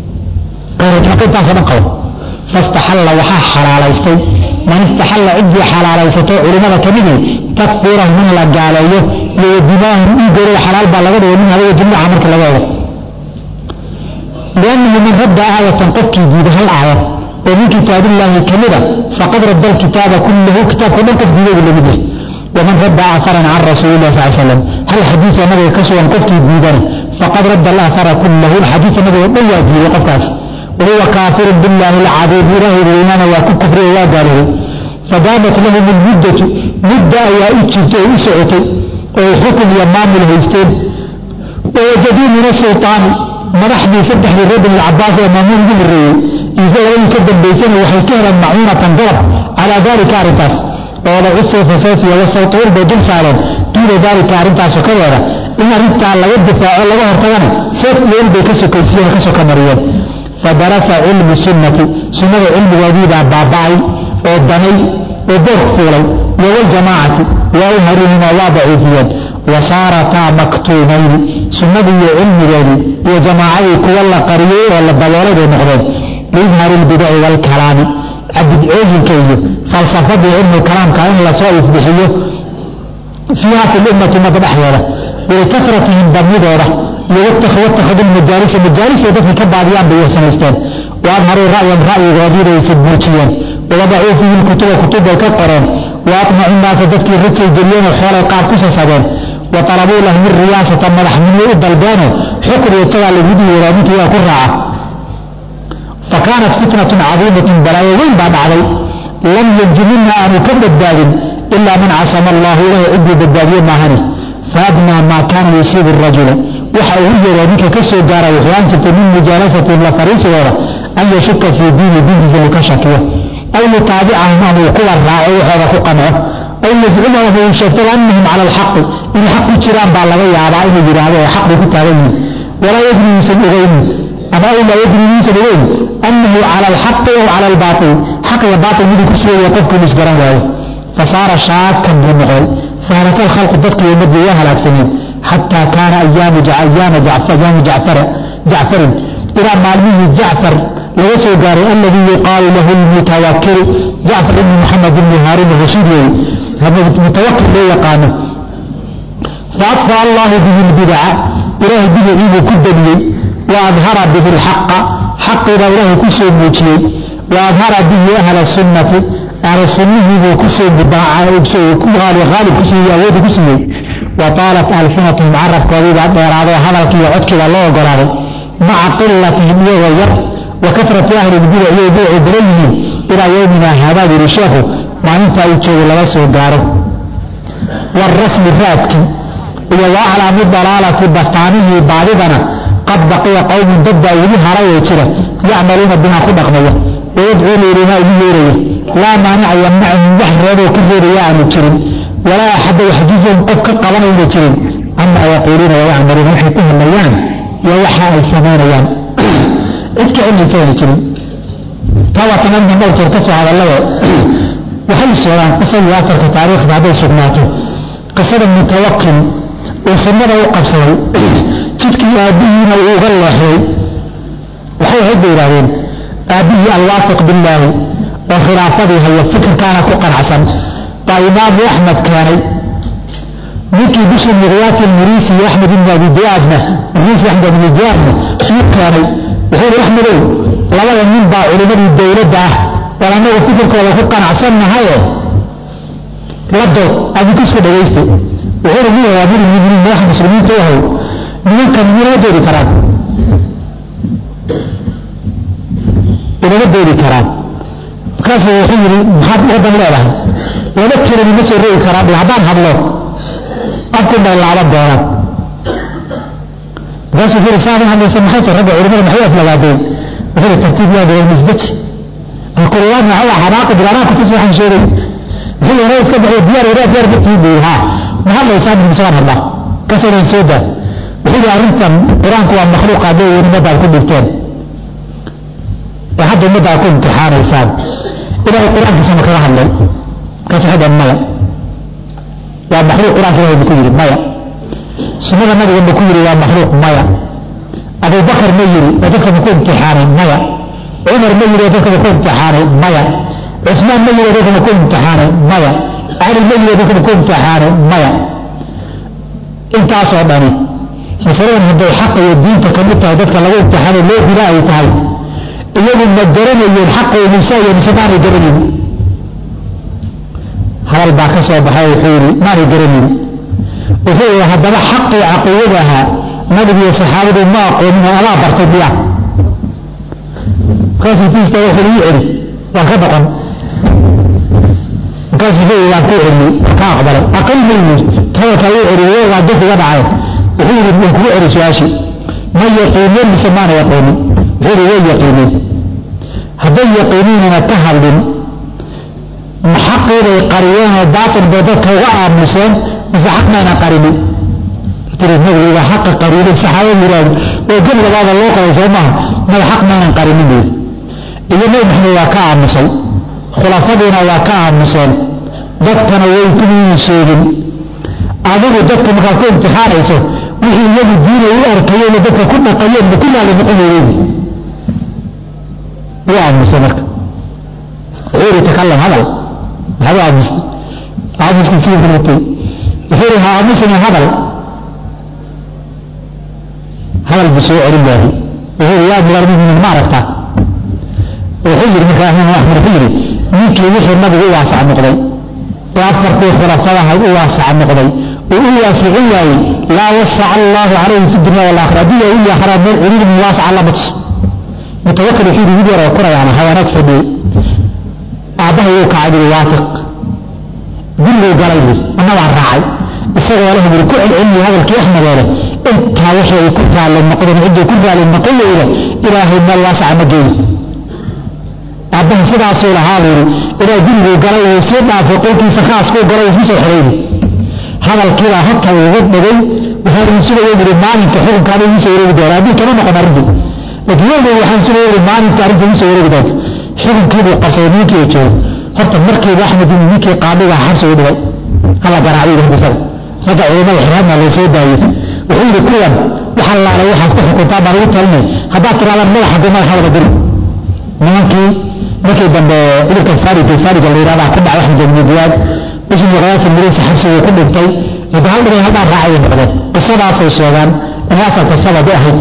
Speaker 1: intaasoo dhan qabo fastaxalla waxaa xalaalaystay man istaxalla ciddii xalaalaysato culimmada ka midi takfiirahum in la gaaleeyo iyo dimaahum dhiiggooda xalaal baa laga dhigay min hadaga jimcaha marka laga ego liannahu man radda aayatan qofkii diiday hal aayad oo min kitaabillaahi ka mida faqad radda alkitaaba kullahu kitaabka dhan qof diiday buu lamid yahay waman radda aaharan can rasuulilah sal slam hal xadiisoo nabiga ka sugan qofkii diidana faqad radda alaahara kullahu xadiisa nabiga dhan waa diiday qofkaas wahuwa kaafirun billaahi alcadiim ilaahay weynaana waa ku kufriya waa gaaloobay fadaamat lahum almuddatu mudda ayaa u jirtay oo u socotay oo xukun iyo maamul haysteen wawajaduu min asultaani madaxdii saddexdii reer bani alcabaas ee maamuul ugu horreeyey iise labadii ka dambaysana waxay ka heleen macuunatan dalab calaa daalika arrintaas oo lagu sayfa sayfiya wasawtuul bay dul saareen duuna daalika arrintaas sokadeeda in arrintaa laga difaaco laga hortagana seef weyn bay ka sokaysiyeen ka soka mariyeen fadarasa cilmu sunnati sunnada cilmigoodiibaa baaba'ay oo danay oo boork fuulay iyo waljamaacati waa u harinina waa daciifiyeen wa saarataa maktuumayni sunnadii iyo cilmigeedii iyo jamaacadii kuwa la qariyey oo la daboolay bay noqdeen liidhaari lbidaci waalkalaami cadidcooyinka iyo falsafadii cilmu kalaamka in lasoo ifbixiyo fiiha fi lummati ummadda dhexdeeda walikafratihim badnidooda iyo watakhadu majaalisa majaalisa dadka ka baadiyaan bay samaysteen wa adharuu ra'yan ra'yigoodiibaysa buujiyeen wawadacuu fiihi lkutuba kutub bay ka qoreen wa atmacu naasa dadkii rajay geliyeenoo xoolay qaar ku sasabeen wa talabuu lahum riyaasata madaxnimo u dalbeeno xukun iyo jagaa lagu dhiiraa ninkii waa ku raaca fa kaanat fitnatun cadiimatun balaayo weyn baa dhacday lam yanju minha aanu ka badbaadin ilaa man casama allahu ilahi ciddii badbaadiye maahani faadnaa maa kaana yusiibu rajula waxa ugu yeeraa ninka ka soo gaara waxyaan jirtay min mujaalasatihim la fariisigooda an yashuka fii diini diintiisa uu ka shakiyo aw yutaabicahum ama uu kuwa raaco waxooda ku qanco aw yazcuma ama uu sheegtay annahum cala alxaqi inay xaq ku jiraan baa laga yaabaa inuu yidhaahdo oo xaq bay ku taagan yihin walaa yadri yuusan ogeynin ama aw laa yadri yuusan ogeyn annahu cala alxaqi aw cala albaatil xaq iyo baatil miduu ku sugaya qofku inuu isgaran waayo fasaara shaakan buu noqday fahalaka alkhalqu dadkii ummadii waa halaagsameen xataa kaana ayaamu jacfarin ilaa maalmihii jacfar laga soo gaaray aladii yuqaalu lahu lmutawakilu jacfar ibni maxamed ibni haaruun rashiid weeye mutawakil loo yaqaano faadfa allahu bihi lbidaca ilaahay bidacii buu ku damiyey wa adhara bihi lxaqa xaqiibaa ilaahay ku soo muujiyey wa adhara bihi ahla sunnati ahlu sunnihii buu kusoo aalib ku siiyey awoodii ku siiyey wa taalat alfinatuhum carabkoodiibaa dheeraadoo hadalkiiyo codkiibaa loo ogolaaday maca qilatihim iyagoo yar wa kafrati ahli lbidac iyay bidacuu badan yihiin ilaa yowmina haadaa yuri sheekhu maalinta uu joogo laga soo gaaro waarasmi raadkii iyo wa aclaamu dalaalati bastaanihii baadidana qad baqiya qowmun dad baa weli harayoo jira yacmaluuna bihaa ku dhaqmaya wayadcuuna ilayhaa ugu yeeraya laa maanica yamnacahum wax reeboo ka reebaya aanu jirin walaa axadda yaxjuzahum qof ka qabanayna jirin camaa yaquuluuna wayacmaluuna waxay ku hadlayaan iyo waxa ay samaynayaan cid ka cilmaysayna jirin taa waa tanadna dhowr jeer ka soo hadallado waxay sheegaan qisadii afarka taariikhda hadday sugnaato qisada mutawakil uu sunnada u qabsaday jidkii aabbihiina uu uga leexday waxay ahayd bay yidhahdeen aabbihii alwaafiq billaahi oo khilaafadii haya fikirkaana ku qanacsan baa imaamu axmed keenay ninkii bishii miqyaati lmuriisi iyo axmed ibn abi diaadna muriisi axmed ibn diaadna uu keenay wuxuu yihi axmedow labada nin baa culimmadii dowladda ah war annagu fikirkooda ku qanacsannahaye la dood adinku isku dhagaysta wuxuu yihi nin waa mir muminiin madaxa muslimiinta u ahay nimankani minama doodi karaan inama doodi karaan markaasuu wuxuu yidhi maxaad waddan leedahay laba kelani ma soo rogi karaan haddaan hadlo afkun bay laaban doonaan markaasuu wuxuu yidhi saadan hadlaysa maxay tahay ragga culimada maxay aflagaadeen wuxuu yidhi tartiib yaa gaba nisbaji alkulaad maxaa xanaaqi bilaanaa kutus waxaan sheegay wuxuu yidhi iska baxay diyaar wadaad diyaar ma tihiin buu yidhi haa ma hadlaysaa min misagaan hadlaa kaasoo dhan soo daa wuxuu yidhi arrintan qur-aanku waa makhluuq hadday ummaddaad ku dhigteen ee hadda ummadda aad ku imtixaanaysaan ilaahay qur-aankiisa ma kaga hadlay markaas waxay dhaheen maya waa makhluuq qur-aanka ilahay ma ku yidhi maya sunnada nabiga ma ku yidhi waa makhluuq maya abubakar ma yidhi oo dadka ma ku imtixaanay maya cumar ma yidhi oo dadka ma ku imtixaanay maya cusmaan ma yidhi oo dadka ma ku imtixaanay maya cali ma yidhi oo dadka ma ku imtixaanay maya intaasoo dhani masaladan hadday xaqa iyo diinta ka mid tahay dadka lagu imtixaanay loo dila ay tahay iyagu ma garanayeen xaqa muuse iyo mise maanay garanayn hadal baa ka soo baxay wuxuu yidhi maanay garanayn wuxuu yidhi haddaba xaqii caqiidada ahaa nabigu iyo saxaabadu ma aqoonin oo adaa bartay miya markaasuu tiista wuxuu ii celi waan ka boqon markaasuu wuxuu yidhi waan ku celiyey ka aqbalay aqal ma yimid hadalkaa uu celiyey waa dad iga dhacay wuxuu yidhi waan kugu celi su-aashii ma yaqiineen mise maana yaqoonin wuxuu yidhi way yaqiineen hadday yaqiiniinana ka hadlin ma xaqiibay qariyeen oo baatil bay dadka uga aamuseen mise xaq mayna qarinin tiri nabigu waa xaqa qariyay saxaabadu yiraahdo oo gel labaada loo qoray soo maaha mada xaq maynan qarinin buu iyo nabi maxamed waa ka aamusay khulafadiina waa ka aamuseen dadkana way kumiin sheegin adigu dadka markaad ku imtixaanayso wixii iyagu diinay u arkayeen dadka ku dhaqayeen ma ku laali noqon weeyeen wuu aamusay marka wuxuu yidhi takalam hadal maxaad u aamustay aamuskii sii fulatay wuxuu yidhi ha aamusina hadal hadal buu soo celin waahi wuxuu yidhi yaa amiir almuminiin ma aragtaa wuxuu yidhi markaa imaam axmed wuxuu yidhi ninkii wixii nabigu u waasac noqday ee afartii khulafadahayd u waasac noqday uu u waasicin waayey laa wasaca allaahu calayhi fi dunya walaakhira haddii yaa uli akhraa meel ciriiri min waasaca la matus mutawakil wuxuu yidhi mid yaroo kurayaana hawaanaag fadhiyey aabbahay wuu kacay buri waafiq guriguu galay buri anna waan raacay isagoo leh buri ku celceliyay hadalkii axmedeele intaa wixii ay ku raalli noqdeen ciddii ku raalli noqon weyda ilaahay meel waasaca ma geeyo aabbaha sidaasuu lahaa buuri ilaa guriguu galay uu sii dhaafay qolkiisa khaaskuu galay isma soo xidhayni hadalkiibaa halka ugu dhigay waxaa idin sugaya buri maalinka xukunkaada igu soo wareegi doona haddii kama noqon arrintii laakiin weligeed waxaan sugaya buri maalinka arrinta igu soo wareegi doonta xukunkiibuu qabsaday ninkii oo joogo horta markiiba axmed ibn ninkii qaadiga xabsi u dhigay hala garaacay yidhi isaga ragga culimada xiraadna loo soo daayey wuxuu yidhi kuwan wax allaale waxaad ku xukuntaa baan ugu talinay haddaad tirahdaan madaxa go madaxa wada diri nimankii markii dambe cudurka farid faariga la yidhahdaa ku dhacay axmed ibn diyaad ismu qadaasa miriisa xabsiguu ku dhintay hadda hal dhigay haldhaan raacayay noqdeen qisadaasay sheegaan inaasaa qisabadi ahayd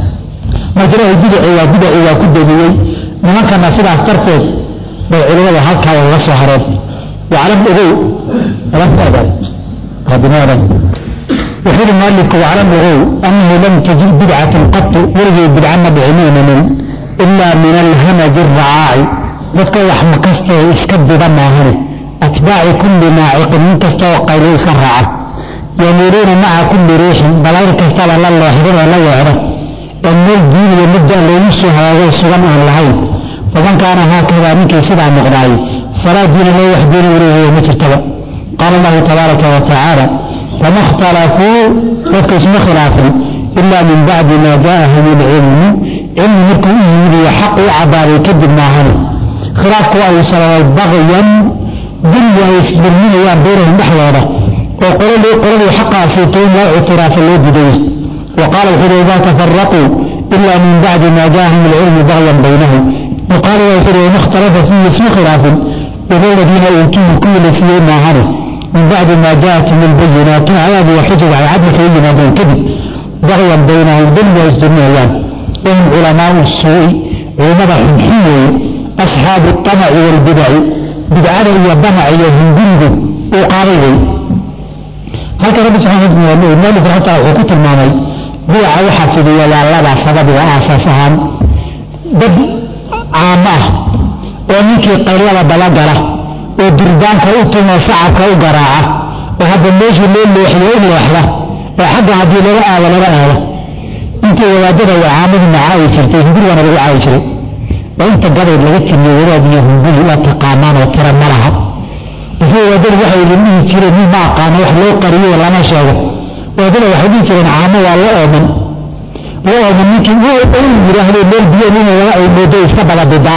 Speaker 1: marka ilaahay bidaci waa bidaci waa ku damiyey nimankana sidaas darteed bay culimada halkaa uga soo hareen waclam ogow alantaadan rabbinaadan wuxuu yidhi mualifku waclam ogow annahu lam tajid bidcatan qatu weligii bidca ma dhicimaynanin ilaa min alhamaji aracaaci dadka wax makastee iska diba maahane atbaaci kulli naaciqin nin kastaoo qaylo iska raaca yamuuruuna maca kulli riixin balayr kastaba la leexdo oo la weecdo ee meel diiniyo mudda loogu soo hagaago sugan aan lahayn faman kaana haakadaa ninkii sidaa noqdaayey falaa diina loo wax diina uleeyahay ma jirtaba qaala allahu tabaaraka wa tacaala fama ikhtalafuu dadka isma khilaafin ilaa min bacdi maa jaa'ahum ilcilmu cilmi markuu u yimid iyo xaq u cabbaaday kadib maahane khilaafku ay sababay bagyan dulmi ay isdulminayaan baynahum dhexdooda oo qoladii qoladii xaqaasiito in loo ictiraafa loo didayay wa qaala wuxuu idaa tafaraquu ila min bacdi maa jaahum ilcilmu bagyan baynahum wa qaala wuxuu wama ikhtalafa fiihi isma khilaafin ila aladiina uutuuhu kuwii la siiyey maahane min bacdi maa jaatum ilbayinaatu aayaadu wa xujaj ay cadlika u yimaadeen kadib bagyan baynahum dulmi ay isdulminayaan wahum culamaau suu'i culimmada xunxun weeye asxaabu الطamaci wاlbidaci bidcada iyo damac iyo hungurigu uu qaaday wey halka rabbi subxana maalif raxmata wuxuu ku tilmaamay bidaca waxaa fidiya waa labaa sababiga aasaas ahaan dad caamo ah oo ninkii qaylada dabagala oo durbaanka u tumo sacabka u garaaca oo hadda meeshii loo leexiyo u leexda oo xagga haddii laga aado laga aado intii wadaadada iyo caamaduna caayi jirtay hungurigana lagu caayi jiray oo inta gabayd laga timiyo wadaad iyo hunguri waa taqaanaan oo tira ma laha laakiin wadaadadu waxay idin dhihi jireen nin ma aqaano wax loo qariyo lama sheego wadaadada waxay dhihi jireen caamo waa la ooman la ooman ninkii wuu oon yidhaahdo meel biyo nin laga ay moodo iska dababidaa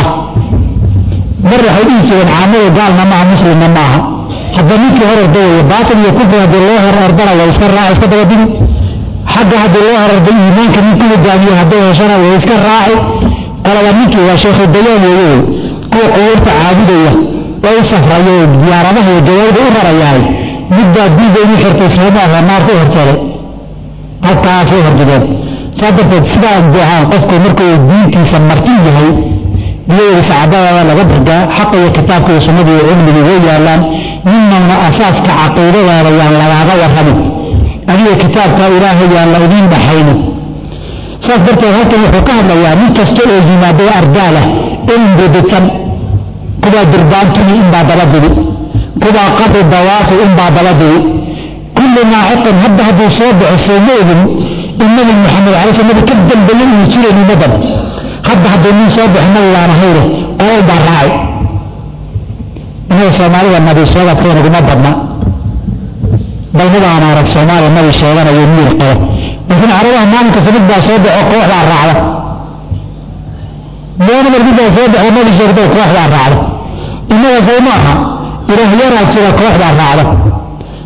Speaker 1: mar waxay dhihi jireen caamadu gaalna maaha muslimna maaha hadda ninkii hor orda weeye baatil iyo kufri haddii loo hor ordana waa iska raaci iska dabadigi xagga haddii loo hor orda iimaanka nin ku hogaamiyo hadday heshana way iska raaci qolaba ninkii waa sheekhu dayaan weeye kuwa qubuurta caabudaya oo u safrayo diyaaradaha iyo gawaarida u rarayaay midbaa diiga inu xirtay soomaaha naarku horsaday halkaasay hordideen saa darteed sidaa buuhaan qofku markuu diintiisa martin yahay biyadeeda sacadadada laga dargaa xaqa iyo kitaabka iyo sunnada iyo cilmigii way yaalaan ninnana asaaska caqiidadaada yaan lagaaga warramin adiga kitaabka ilaahay yaan la idiin dhaxaynin saas darteed halkan wuxuu ka hadlayaa nin kasta oo yimaado ardaalah ilm bididsan kuwaa durbaantuni inbaa dabadigi kuwaa qabri dawaafi inbaa dabadigi kulli naaciqin hadda hadduu soo baxo sooma ogin in nabi maxamed alay sl nabi ka dambeeye uu jirayn ummadan hadda hadduu nin soo baxo nabigaan ahayne qolal baa raacay innaga soomaalida nabi sheegadkeen uguma badna bal midaan arag soomaaliya nabi sheeganayo miir qabo laakiin carabaha maalinka samid baa soo baxo kooxdaa raacda meena marmid baa soo baxo nabi sheegto kooxdaa raacda innaga soo ma aha ilaahyaraa jira kooxdaa raacda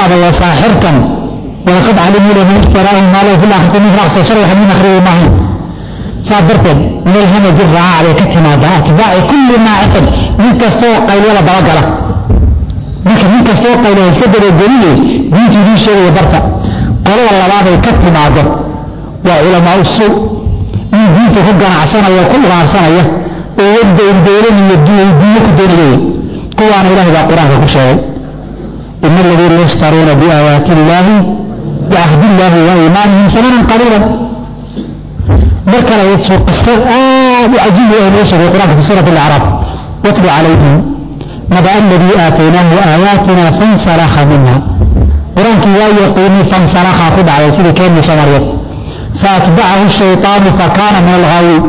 Speaker 1: ba'da wa saaxirkan walaqad calimuu laman ishtaraahu maa lahu fil aakhirati min raqsa sharwaxa min akhrihi maahayn saa darteed min alhamadi raaca bay ka timaadaa atbaaci kulli naaciqin nin kastoo qaylada dabagala marka nin kastoo qaylada iska dabageliyey diintu idiin sheegaya barta qolada labaaday ka timaado waa culamaa suu nin diinta ku ganacsanaya ku ugaarsanaya oo dowladan iyo diinyo ku doonaya kuwaana ilahay baa qur-aanka ku sheegay ina aladiina yashtaruuna biaayaati illaahi biahdi illaahi wa iimaanihim samanan qaliilan mar kale qisa aad u cajiib ah noo sheegay qur-aanka fi suurati alacraaf watlu calayhim naba aladii aataynaahu aayaatina fansalakha minha qur-aankii waa yaqiinay fansalakha ku dhacday sidii keenii soomaaliyeed faatbacahu shayطaanu fakaana min alghaawiin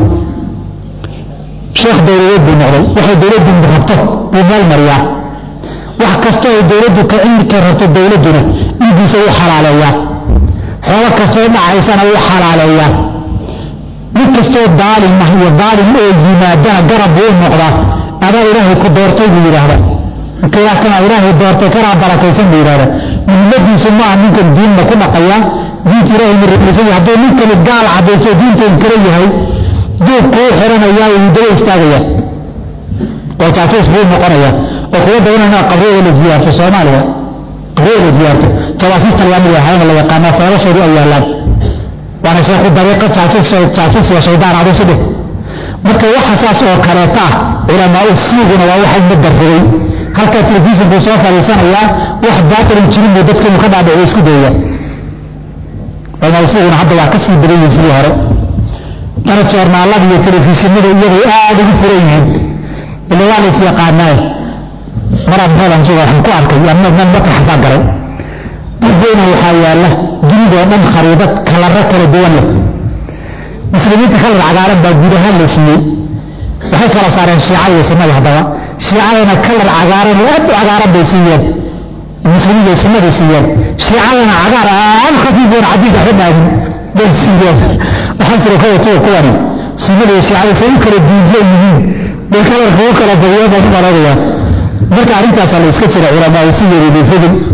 Speaker 1: sheekh dowladeed buu noqday waxay dowladdu rabto buu meel mariyaa wax kastoo ay dowladdu ka rabto dowladduna dhiiggiisa u xalaaleeyaa xoolo kastoo dhacaysana u xalaaleeyaa mid kastoo daalim ah iyo daalim oo yimaadana garab buu u noqdaa adaa ilaahay ku doortay buu yidhaahda kana ilaahay doortay kanaa barakaysan buu yidhahda muhimmadiisu maaha ninkan diinna ku dhaqayaa diinta ilaahay ma rumaysan yahay hadduu ninkani gaal caddaysto diinta inkala yahay duub kuu xiranayaa wuu daba istaagaya oo jaajuus buu noqonaya oo kuwa dawanana qabriyada la ziyaarto soomaaliya qabriyada la ziyaarto jawaasiista laamid ahayna la yaqaanaa feelasheedu ay yaallaan waana sheekhu dariiqa jaajuus jaajuus iyo shaydaan aduusu dhih marka waxa saas oo kaleeta ah culamaa u siiguna waa waxay ma darrigay halkaa telefishin buu soo fadhiisanayaa wax baatilin jirin buu dadka inuu ka dhaadhiciyo isku dayaya culamaa usiiguna hadda waa ka sii badan yihin sidii hore mana joornaalada iyo telefishinada iyagay aada ugu furan yihiin ila waa la is yaqaanaaye maraan meelan suga waxaan ku arkay ama meel matrax baa galay dadweyna waxaa yaalla dunidoo dhan khariidad kalaro kala duwan leh muslimiinta kalar cagaaran baa guud ahaan la siiyey waxay kala saareen shiicada iyo sunnada haddaba shiicadana kalar cagaaran oo aad u cagaaran bay siiyeen muslimiin iyo sunnaday siiyeen shiicadana cagaar aad khafiifoon cadiid waxba dhaagin bay siiyeen waxaan jira kuwa tuwa kuwani sunnada iyo shiicada say u kala diidlan yihiin bay kalarka u kala badiyeen baan u maloonayaa marka arrintaasaa la iska jira culamaa si yeridaysadin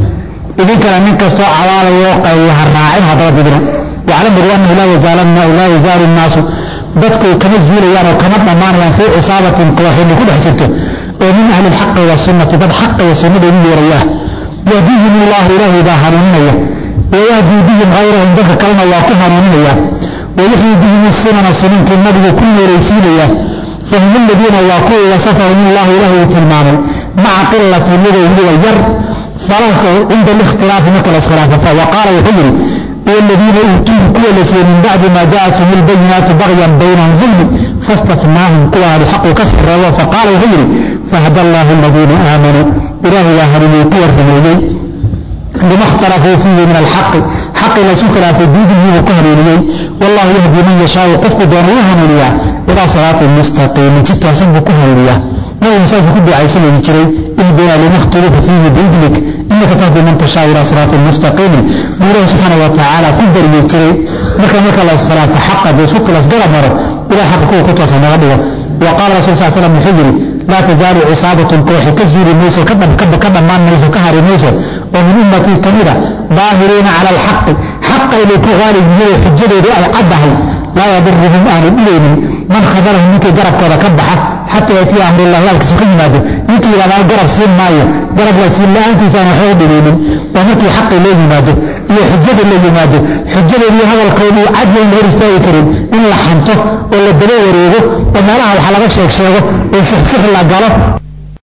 Speaker 1: idinkana nin kastoo cawaalayo qayli ha raacin haddaba didina waclam ogu annahu laa yazaalu nnaasu dadku kama zuulayaan oo kama dhammaanayaan fii cisaabatin kooxini ku dhex jirto oo min ahli lxaqi wasunnati dad xaqa iyo sunnada ugu yeerayaa yahdihim allahu ilaahay baa hanuuninaya wayahdii bihim hayrahum dadka kalena waa ku hanuuninaya wayaxyii bihim sunana sunankii nabigu ku noolaysiinaya fahum aladiina waa kuwii wasafahum allahu ilaahay uu tilmaamay maca qilati iyagoo weliba yar falalka cinda likhtilaafi marka la iskhilaafa wa qaala wuxuu yidhi والذين أوتوه كل شيء من بعد ما جاءتهم البينات بغيا بينهم ظلم فاستثناهم قوى الحق كسر فقال وغيري فهدى الله الذين آمنوا إله وهرموا كور في لما اختلفوا فيه من الحق حق لا سكر في بإذنه وكهريني والله يهدي من يشاء وقفك دون وهمنيا إلى صراط المستقيم جدت وسنب كهرينيا ما ينسى في كل عيسى يجري اهدنا لما اختلف فيه بإذنك إنك تهدي من تشاء إلى صراط مستقيم مولاي سبحانه وتعالى كبر يجري مركا مركا الله اسخلاف حق بسوق الأسقر مره إلى حق كو كتوسا نغضوه وقال رسول صلى الله عليه وسلم حجري لا تزال عصابة كوح كزور موسى كبب كبب كبب مان موسى كهر موسى ومن أمتي كبيرة ظاهرين على الحق حق إلى كغالب من حجده أي عده لا يضرهم أهل إليهم من خذلهم منك جرب كذا كبحة حتى يأتي أمر الله لا كسوكين ماذا يمكن إلى ما جرب سين مايو جرب لا سين لا أنت سان حوض إليهم ومكي حق إليه ماذا إلى حجة إليه ماذا حجة إليه هذا القول عدل غير استوي كريم إن لحنته ولا دلو وريغه وما لها الحلقة شيخ شيخه وشيخ شيخ الله قاله